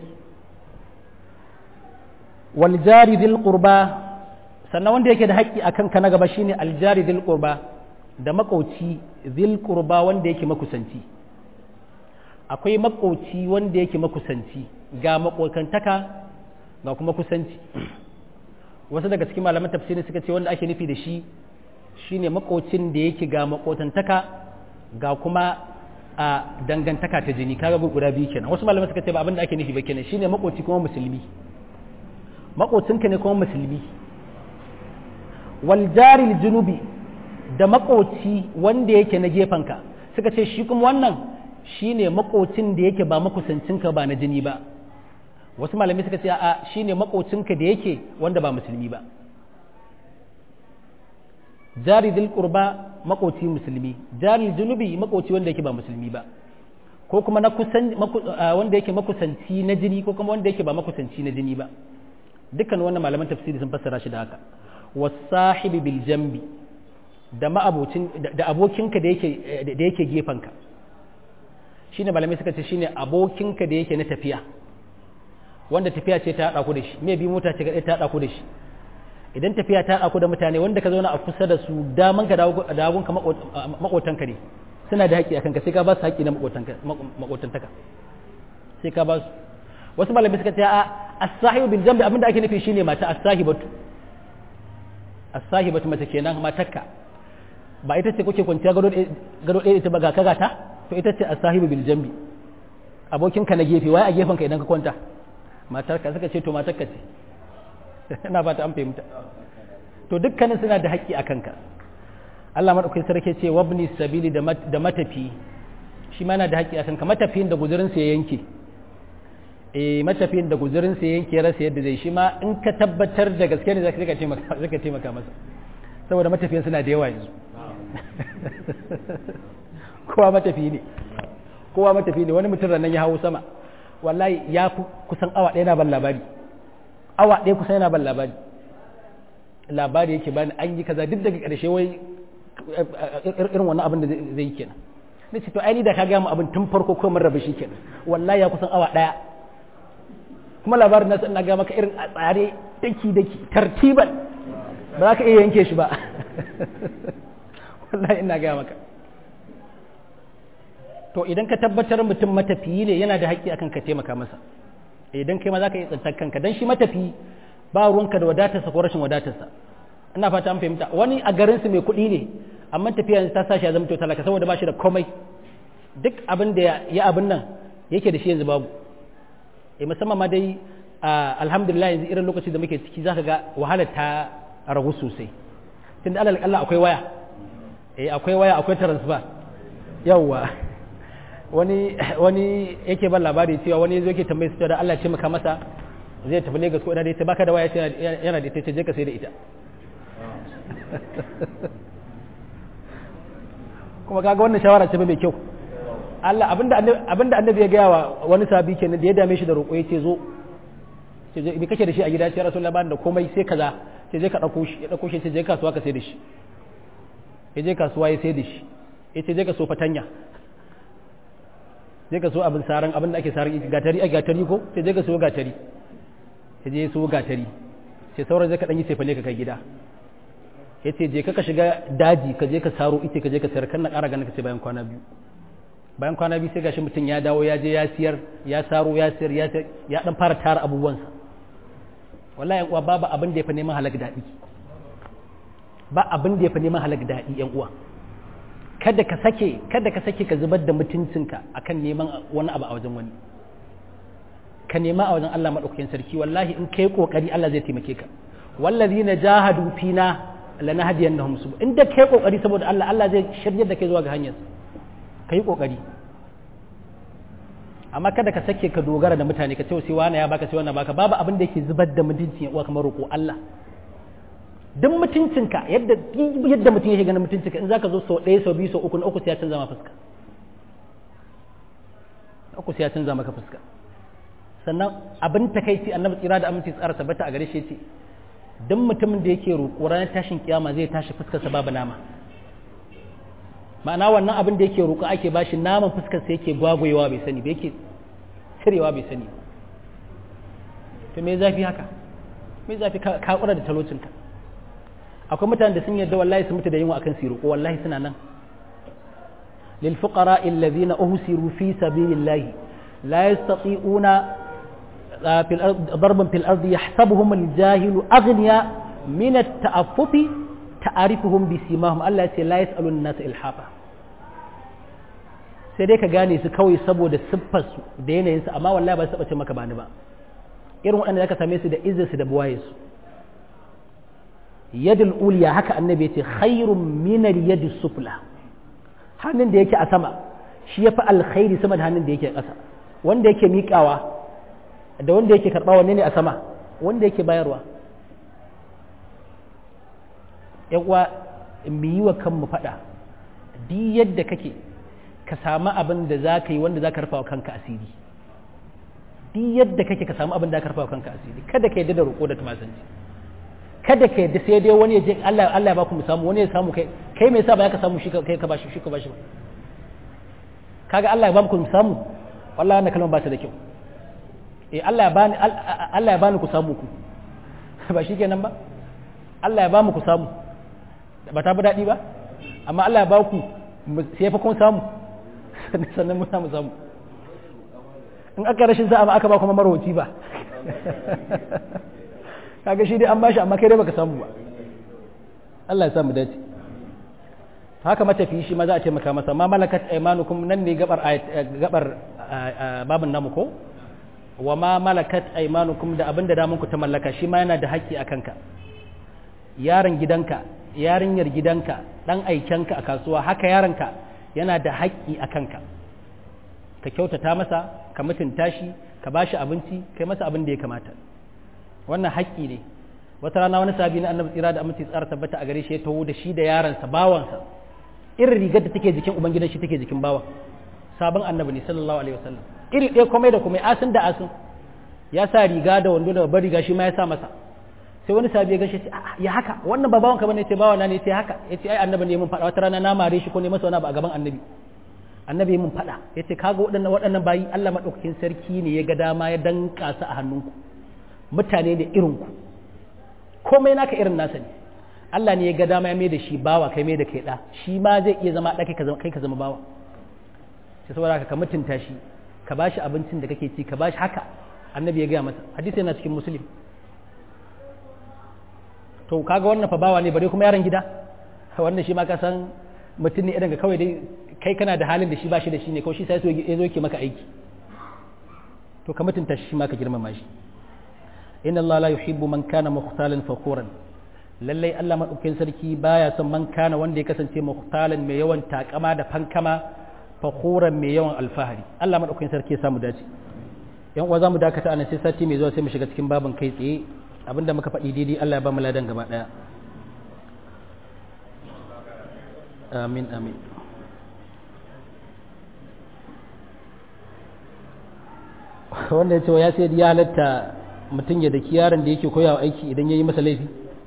wal jari dil qurba sannan wanda yake da haƙƙi akan ka na gaba shine al jari dil qurba da makauci dil qurba wanda yake makusanci akwai makauci wanda yake makusanci ga makokantaka ga kuma kusanci wasu daga cikin malaman tafsiri suka ce wanda ake nufi da shi shine makocin da yake ga makotantaka ga kuma a dangantaka ta jini kaga guda biyu kenan wasu malamai suka ce ba abin da ake nufi ba kenan shine makoci kuma musulmi makocinka ne kuma musulmi wal jaril junubi da makoci wanda yake na gefanka suka ce shi kuma wannan shine makocin da yake ba makusancinka ba na jini ba wasu malamai suka ce a shine makocinka da yake wanda ba musulmi ba jari dil qurba makoci musulmi jari junubi makoci wanda yake ba musulmi ba ko kuma na kusan wanda yake makusanci na jini ko kuma wanda yake ba makusanci na jini ba dukkan wannan malaman tafsiri sun fassara shi da haka wasahibi bil jambi da ma'abocin da abokinka da yake da yake gefanka shine malamai suka ce shine abokinka da yake na tafiya wanda tafiya ce ta haɗa ku da shi me bi mota ce ta haɗa ku da shi idan tafiya ta haɗa ku da mutane wanda ka zauna a kusa da su daman ka da hagun ka makotanka ne suna da haƙƙi akan ka sai ka ba su haƙƙi na makotantaka sai ka ba su wasu malamai suka ce a as-sahibu bil jambi abinda ake nufi shine mata as-sahibatu as-sahibatu mace kenan matarka ba ita ce kuke kwanciya gado ɗaya ita ba ga kaga ta to ita ce as-sahibu bil jambi abokinka na gefe waye a gefen ka idan ka kwanta matarka suka ce to matarka ce ina ba ta an fahimta to dukkanin suna da haƙƙi a kanka Allah madaukakin sarki ce wabni sabili da matafi shi ma yana da haƙƙi a kanka matafiyin da guzurin sa ya yanke eh matafiyin da guzurin sa ya yanke rasa yadda zai shi ma in ka tabbatar da gaske ne zaka taimaka zaka taimaka masa saboda matafiyan suna da yawa yanzu kowa matafi ne kowa matafi ne wani mutum nan ya hawo sama wallahi ya fi kusan awa ɗaya na ban labari awa ɗaya kusan yana ban labari labari yake bani an yi kaza duk daga ƙarshe wai irin wannan abin da zai yi kenan na ce to ai ni da ka gaya mu abin tun farko ko mun rabu shi kenan wallahi ya kusan awa ɗaya kuma labarin nasu ina ga maka irin a tsare daki daki tartiban ba za ka iya yanke shi ba wallahi ina gaya maka to idan ka tabbatar mutum matafiyi ne yana da haƙƙi akan ka taimaka masa idan kai ma za ka yi tsantar kanka dan shi matafi ba ruwanka da wadatarsa ko rashin wadatarsa ina fata an fahimta wani a garinsu mai kuɗi ne amma tafiya ta sa shi ya zama to talaka saboda ba shi da komai duk abin da ya abin nan yake da shi yanzu babu eh musamman ma dai alhamdulillah yanzu irin lokaci da muke ciki zaka ga wahalar ta ragu sosai tunda Allah Allah akwai waya eh akwai waya akwai transfer yawwa wani wani yake ban labari cewa wani yazo yake tambaye su da Allah ce maka masa zai tafi Lagos ko ina dai ta baka da waya yana da ita ce je ka sai da ita kuma kaga wannan shawara ce mai kyau Allah abinda abinda annabi ya gaya wa wani sabi kenan da ya dame shi da roƙo yace zo ce je me kake da shi a gida sai Rasulullahi bani da komai sai kaza sai je ka dauko shi ya dauko shi sai je kasuwa ka sai da shi ya je kasuwa ya sai da shi yace je ka so fatanya je ka so abin saran abin da ake saran gatari a gatari ko sai je ka so gatari sai je so gatari sai sauran zai ka dan yi sefale ka kai gida yace je ka ka shiga daji ka je ka saro ite ka je ka sayar kan na ƙara ganin ka sai bayan kwana biyu bayan kwana biyu sai gashi mutum ya dawo ya je ya siyar ya saro ya siyar ya ya dan fara tara abubuwansa wallahi yan uwa babu abin da ya fi neman halak daɗi ba abin da ya fi neman halak daɗi yan uwa kada ka sake kada ka sake ka zubar da mutuncinka akan neman wani abu a wajen wani ka nema a wajen Allah madaukakin sarki wallahi in kai kokari Allah zai taimake ka wallazina jahadu fina lanahdiyannahum sub inda kai kokari saboda Allah Allah zai shiryar da kai zuwa ga hanyar kai kokari amma kada ka sake ka dogara da mutane ka ce sai wani ya baka sai wannan baka babu abin da yake zubar da mutuncin uwa kamar roƙo Allah duk mutuncinka yadda yadda mutum yake ganin mutuncinka in zaka zo sau ɗaya sau biyu sau uku na uku sai ya canza maka fuska uku sai ya canza maka fuska sannan abin takaici annabi tsira da aminci tsara tabbata a gare shi yace duk mutumin da yake roƙo ranar tashin kiyama zai tashi fuskarsa babu nama ma'ana wannan abin da yake roƙo ake bashi naman fuskarsa yake gwagwayewa bai sani ba yake cirewa bai sani to me zafi haka me zafi ka kura da talocinka akwai mutanen da sun yarda wallahi su mutu da yunwa akan su roƙo wallahi suna nan lil fuqara alladhina uhsiru fi sabilillahi la yastati'una في الأرض ضربا في الأرض يحسبهم الجاهل أغنياء من التأفف تعرفهم بسيماهم الله يقول لا يسأل الناس إلحافا sai dai ka gane su kawai saboda siffarsu da yanayinsu amma wallahi ba su taɓa ce maka bani ba irin waɗanda zaka same su da izinsu da buwaye su yadul uliya haka annabi ce khairun minal yadi sufla hannun da yake a sama shi ya fi alkhairi sama da hannun da yake ƙasa wanda yake miƙawa da wanda yake karɓa wanne ne a sama wanda yake bayarwa uwa mu yi wa kanmu faɗa duk yadda kake ka samu abin da za ka yi wanda za ka rufa wa kanka asiri duk yadda kake ka samu abin da za ka rufa wa kanka asiri kada ka yadda da roƙo da tumasanci kada ka yadda sai dai wani ya je Allah Allah ya baku mu samu wani ya samu kai kai me yasa ba ka samu shi kai ka bashi shi ka bashi ba kaga Allah ya baku mu samu wallahi wannan kalmar ba ta da kyau eh Allah ya bani Allah ya bani ku samu ku ba shi kenan ba Allah ya ba mu ku samu ba ta bi daɗi ba amma Allah ya ba ku sai fa kun samu sannan mun samu samu in aka rashin sa'a aka ba kuma marwaci ba kaga shi dai an bashi amma kai dai baka samu ba Allah ya samu dace haka matafi shi ma za a taimaka masa ma malakat aymanukum nan ne gabar gabar babin namu ko wa ma malakat aymanukum da abinda da ku ta mallaka shi ma yana da haƙƙi a kanka yaron gidanka yarinyar gidanka dan aikenka a kasuwa haka yaronka yana da haƙƙi a kanka ka kyautata masa ka mutunta shi ka bashi abinci kai masa abin da ya kamata wannan haƙƙi ne wata rana wani sabi na annabi tsira da aminci tsara tabbata a gare shi ya taho da shi da yaransa bawansa irin rigar da take jikin ubangidan shi take jikin bawan sabon annabi ne sallallahu alaihi wasallam iri ɗaya komai da komai asin da asin ya sa riga da wando da babbar riga shi ma ya sa masa sai wani sabi ya gashi ce ya haka wannan ba bawan ka bane ce bawana ne ce haka yace ai annabi ne mun faɗa wata rana na mare shi ko ne masa wani abu a gaban annabi annabi mun faɗa yace kaga waɗannan waɗannan bayi Allah madaukakin sarki ne ya ga dama ya danka su a hannunku mutane da irin ku komai naka irin nasa ne Allah ne ya ga dama ya mai da shi bawa kai mai da kai da shi ma zai iya zama ɗa kai ka zama bawa sai saboda ka mutunta shi ka bashi abincin da kake ci ka bashi haka annabi ya gaya masa hadisi yana cikin muslim to kaga wannan fa bawa ne bare kuma yaron gida wannan shi ma ka san mutum ne idan ga kawai dai kai kana da halin da shi bashi da shi ne ko shi sai ya zo ke maka aiki to ka mutunta shi ma ka girmama shi inna Allah la yuhibbu man kana mukhtalan fakhuran lallai Allah madaukakin sarki baya son man kana wanda ya kasance mukhtalan mai yawan takama da fankama fakhuran mai yawan alfahari Allah madaukakin sarki ya samu dace yan uwa zamu dakata anan sai sati mai zuwa sai mu shiga cikin babin kai tsaye abinda muka faɗi daidai Allah ya ba mu ladan gaba daya amin amin wanda ya ce ya sai ya halatta mutum ya daki yaron da yake koyawa aiki idan ya yi masa laifi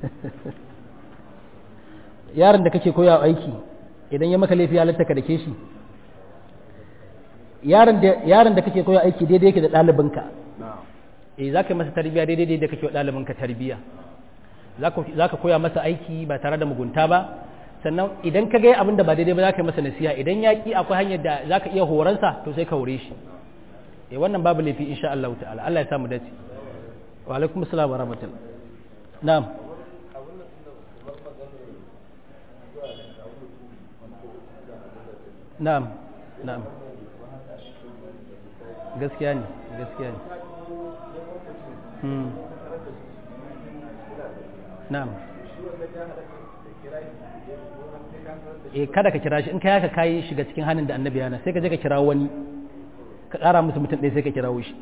yaron da kake koyawa aiki idan ya maka laifi ya halatta ka dake shi yaron da kake koyawa aiki daidai yake da ɗalibinka eh za ka yi masa tarbiyya daidai da kake wa ɗalibinka tarbiyya za ka koya masa aiki ba tare da mugunta ba sannan idan ka ga abin da ba daidai ba za ka yi masa nasiha idan ya ki akwai hanyar da za ka iya horonsa to sai ka hore shi eh wannan babu laifi insha Allah ta'ala Allah ya samu dace wa alaikum assalam wa rahmatullah na'am na'am na'am gaskiya ne gaskiya ne hmm na'am eh kada ka kira shi in kai haka kai shiga cikin hannun da annabi yana sai ka je ka kira wani ka ƙara musu mutum ɗaya sai ka kirawo shi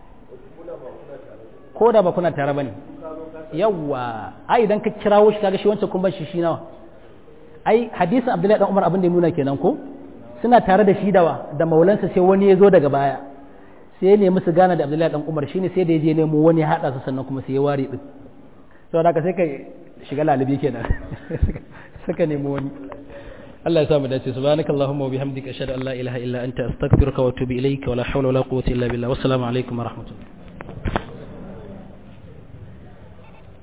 ko da ba kuna tare ba ne yawwa ai idan ka kirawo shi kaga shi wancan kun bar shi shi nawa ai hadisin abdullahi dan umar abin da ya nuna kenan ko suna tare da shi dawa da maulansa sai wani ya zo daga baya sai ya nemi su gana da abdullahi dan umar shine sai da ya je nemo wani ya haɗa su sannan kuma sai ya ware din saboda haka sai ka shiga lalibi kenan suka nemo wani Allah ya samu dace subhanaka allahumma wa bihamdika ashhadu an la ilaha illa anta astaghfiruka wa atubu ilayka wa la hawla wa la quwwata illa billah wassalamu alaikum wa rahmatullah